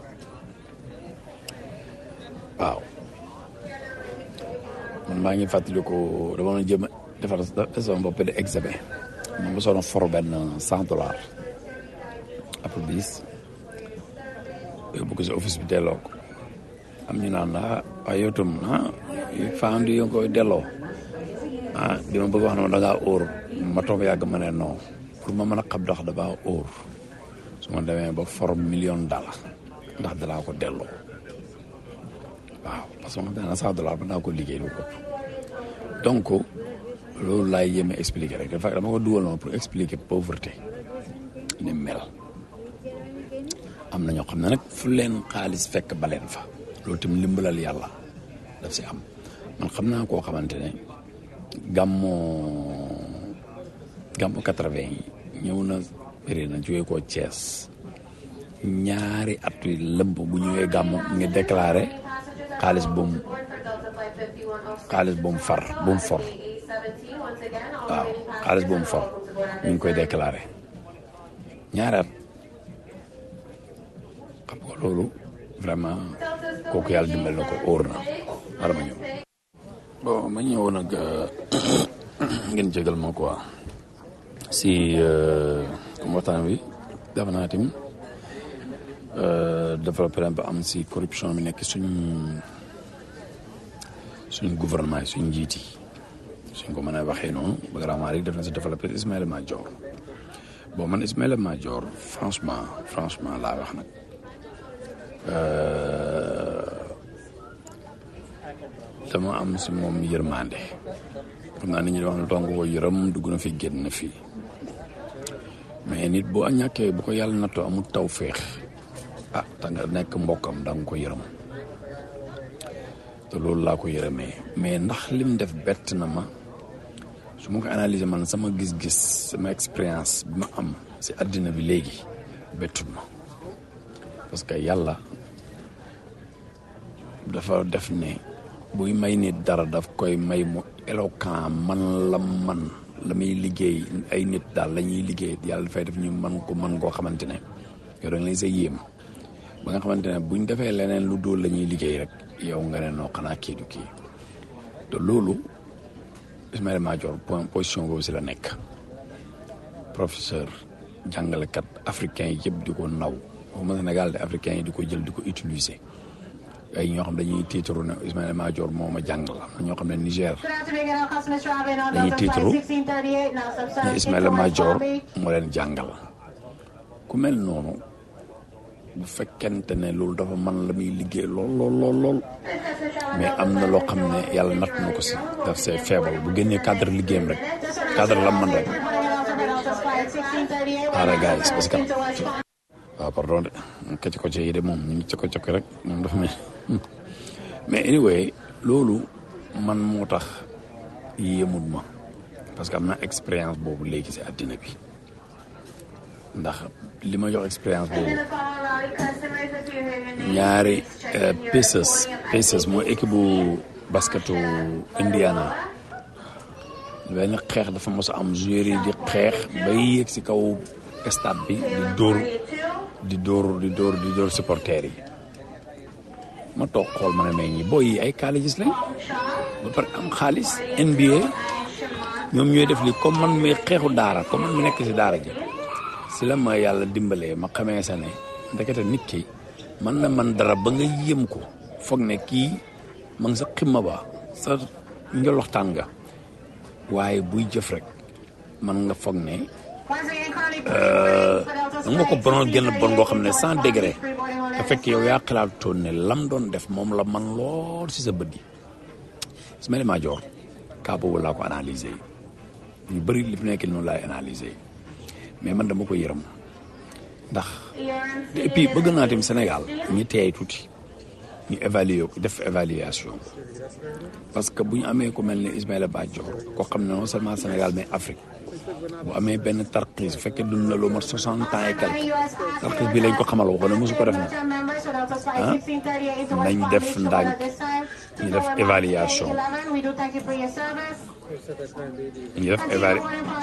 waaw man maa ngi fàttaliku dama doon jëm defar sama bopp de examen man ba soona for benn cent dollars après bis yóbbu ko si office bi delloo ko am ñu naan ah waaye yow tam ah faan di koy delloo ah di ma bëgg wax ne ma da ngaa óor ma toog yàgg ma ne non pour ma mën a xam ndax damaa óor su ma demee ba for million dollar ndax danaa ko delloo waaw parce que ma dana cent dollar ba naa ko liggéey lu ko donc loolu laay yéeme expliquer rek dafa dama ko dugal noonu pour expliquer pauvreté ni mel am na ñoo xam ne nag fu leen xaalis fekk baleen fa loolu tamit limbalal yàlla daf si am man xam naa koo xamante ne gàmmoo gàmmu quatre-vingt yi ñëw na péri na jógee koo Thiès ñaari at yu lëmb bu ñëwee gàmmu mu ngi déclaré xaalis bu mu xaalis bu mu far bu mu for waaw xaalis bu mu for ñu ngi koy déclaré ñaari at xam nga loolu vraiment kooku yàlla dimbal na ko óor na wala ma ñëw bon ma ñëw nag ngeen jégal ma quoi si comme waxtaan wi dafa naa tim développé ba am si corruption bi nekk suñ suñ gouvernement yi suñ njiit yi suñ ko mën a waxee noonu ba vraiment rek def na si développé Ismaïla Madior bon man Ismaïla Madior franchement franchement laa wax nag dama am si moom yërmande xam naa nit ñi wax ne tonk ko yërëm dugg na fi génn na fii mais nit boo ñàkkee bu ko yàlla nattoo amul taw féex ah te nga nekk mbokkam da nga ko yërëm te loolu laa ko yërëmee mais ndax lim def bett na ma su ma ko analyser man sama gis-gis sama expérience bi ma am si àddina bi léegi bettul ma parce que yàlla dafa def ne buy may nit dara daf koy may mu éloquent man la man la muy liggéey ay nit daal la ñuy liggéey yàlla dafay def ñu man ko man koo xamante ne yow da nga leen sa yéem ba nga xamante ne buñ defee leneen lu dóol la ñuy liggéey rek yow nga ne noo xanaa kii du kii te loolu Ismaïla Madior point position boobu si la nekk professeur jàngalekat africain yi yëpp di ko naw waxuma Sénégal de africain yi di ko jël di ko utiliser ay ñoo xam dañuy tiitaru ne Ismaïla Madior moo ma jàngal am na ñoo xam ne Niger dañuy tiitaru ne Ismaïla Madior moo leen jàngal ku mel noonu bu fekkente ne loolu dafa man la muy liggéey lool lool lool lool mais am na loo xam ne yàlla natt na ko si daf see feebal bu génnee cadre liggéeyam rek cadre la man rek xaaral gars yi parce que waaw pardon de kocc kocc yi de moom ñu ngi cokko cokko rek moom dafa mel mais anyway loolu man moo tax yéemut ma parce que am na expérience boobu léegi si àddina bi ndax li ma jox expérience boobu ñaari Pacers Pacers mooy équipe bu basketu Indiana benn xeex dafa mos a am joueur yi di xeex bay yéeg si kaw stade bi di dóor di dóor di dóor di dóor supporters yi ma toog xool ma ne mais ñi booy yi ay colleges lañ ba pare am xaalis NBA ñoom ñooy def li comme man mi xeexu daara comme man mi nekk si daara ji si la ma yàlla dimbalee ma xamee sa ne ndekete nit ki man na man dara ba nga yëm ko foog ne kii ma ngi sa ximma ba sa njoloxtaan nga waaye buy jëf rek man nga foog ne da nga ko bonoon génn bon goo xam ne cent degré te fekk yow yaa xalaatoon ne lam doon def moom la man lool si sa bët yi Ismaïla Madior kaa boobu laa ko analyser ñu bëri li fi nekk noonu laay analyser mais man dama ko yërëm ndax et puis bëgg naa tamit Sénégal ñu teey tuuti ñu évaluer ko def évaluation parce que bu ñu amee ku mel ne Ismaïla Madior koo xam ne non seulement Sénégal mais Afrique bu amee benn tarxiis bu fekkee dund na lu mat soixante ans et quelque tarxiis bi lañ ko xamal waxoon ne mosu ko def na ah nañ def ndànk ñu def évaluation ñu def évalu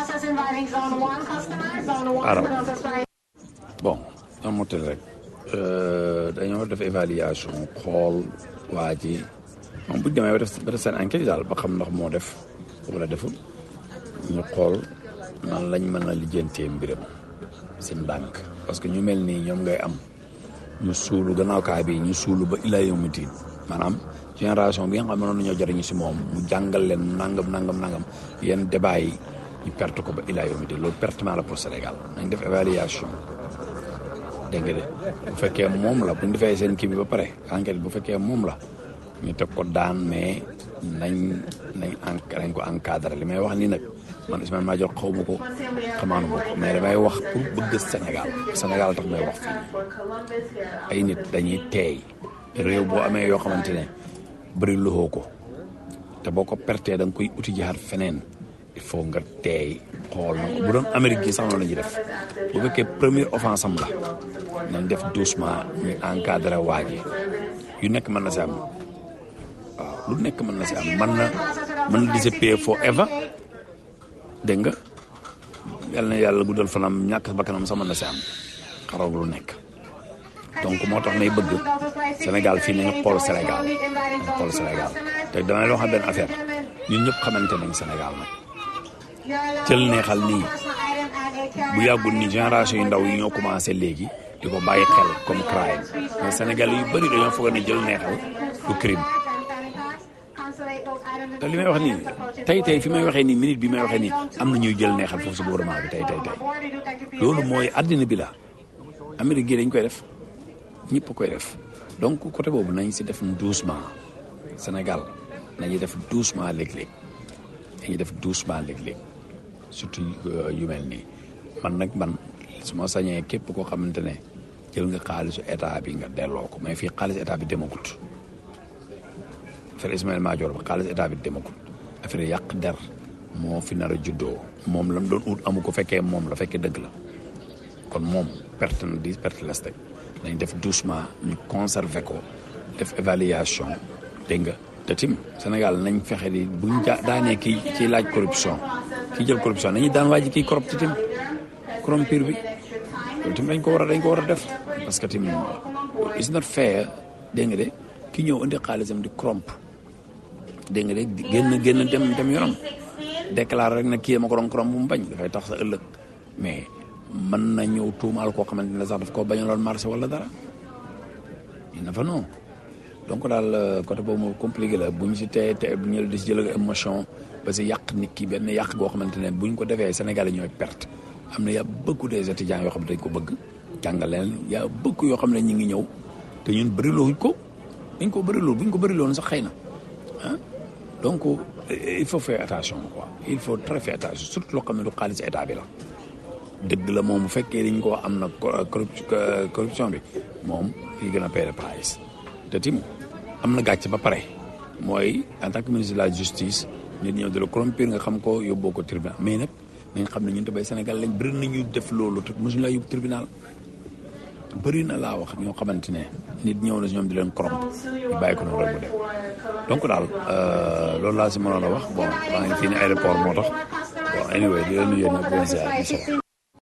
arab bon ñoom motel rek dañoo def évaluation xool waa ji moom bu ñu demee ba def ba def seen enquête daal ba xam ndax moo def wala deful ñu xool nan lañ mën a lijjantee mbiram si ndànk parce que ñu mel nii ñoom ngay am ñu suulu gannaaw kaay bi ñu suulu ba ilaa yawmi diin maanaam génération bi nga xam ne noonu ñoo jariñu si moom mu jàngal leen nangam nangam nangam yenn débat yi ñu perte ko ba ilaa yawmi diin loolu pertement la pour Sénégal nañ def évaluation dégg nga de bu fekkee moom la bu ñu defee seen kii bi ba pare enquête bu fekkee moom la ñu teg ko daan mais nañ nañ en nañ ko encadré li may wax nii nag man Ismaïla Madior xaw ma ko xamaanu ma ko mais damay wax pour bëgg Sénégal Sénégal tax may wax fii ay nit dañuy teey réew boo amee yoo xamante ne bëri loxoo ko te boo ko pertee da nga koy uti jihaat feneen il faut nga teey xool na bu doon Amérique gi sax noonu la ñuy def bu fekkee première offense am la nañ def doucement ñu encadré waa ji yu nekk mën na si am waaw lu nekk mën na si am mën na mën na disappear forever dégg nga yal na yàlla guddal fanam ñàkk bakkanam sax mën na si am xaroog lu nekk donc moo tax may bëgg Sénégal fii nañu xool Sénégal nañu xool Sénégal te damay loo xam benn affaire ñun ñëpp xamante nañ Sénégal nag jël neexal nii bu yàggul ni génération yu ndaw yi ñoo commencé léegi di ko bàyyi xel comme crime mais Sénégal yu bëri dañoo foog ne jël neexal du crime te li may wax nii tey tey fi may waxee nii minute bi may waxee nii am na ñuy jël neexal foofu si gouvernement bi tey tey tey loolu mooy àddina bi la Amérique gi dañ koy def ñëpp koy def donc côté boobu nañ si def doucement Sénégal nañuy def doucement léeg-léeg dañuy def doucement léeg-léeg surtout yu mel nii man nag man su ma sañee képp koo xamante ne jël nga xaalisu état bi nga delloo ko mais fii xaalis état bi demagut affaire Ismaïla Madior ba xaalis état bi demagut affaire yàq der moo fi nar a juddoo moom lam doon ut amu ko fekkee moom la fekkee dëgg la kon moom perte na di perte la teg nañ def doucement ñu conserver ko def évaluation dégg nga te tim Sénégal nañ fexe di buñ ja daanee kii kii laaj corruption kii jël corruption nañu daan waa ji kii corrupt tim corrompir bi loolu tim dañ ko war a dañ ko war a def parce que tim it's not fair dégg nga de ki ñëw indi xaalisam di corrompe dégg nga de génn génn dem dem yoonam déclaré rek na kii ma ko doon corrompe bu mu bañ dafay tax sa ëllëg mais mën na ñëw tuumaal koo xamante ne sax daf koo bañaloon marché wala dara il na fa non donc daal côté boobu moom compliqué la bu ñu si tee te bu ñu di si jël émotion ba si yàq nit ki benn yàq goo xamante ne bu ñu ko defee Sénégal yi ñooy perte am na y' a beaucoup des étudiants yoo xam ne dañ ko bëgg jàngal leen y' a beaucoup yoo xam ne ñu ngi ñëw te ñun bëriloo ko dañ ko bëriloo bu ñu ko bëriloon sax xëy na ah donc il faut faire attention quoi il faut très faire attention surtout loo xam ne du xaalis état bi la. dëgg la moom bu fekkee dañ ko am na corruption bi moom fii gën a payer le price te tim am na gàcc ba pare mooy en tant que ministre de la justice nit ñëw de la corrompir nga xam ko yóbboo ko tribunal mais nag nañ xam ne ñun te bay Sénégal lañ bëri nañu def loolu te mosuñu laa yóbbu tribunal bëri na laa wax ñoo xamante ne nit ñëw na si ñoom di leen corrompre ñu bàyyi ko noonu rek mu dem donc daal loolu laa si mënoon a wax bon maa ngi fii ne aéroport moo tax bon anyway di leen nuyu yéen a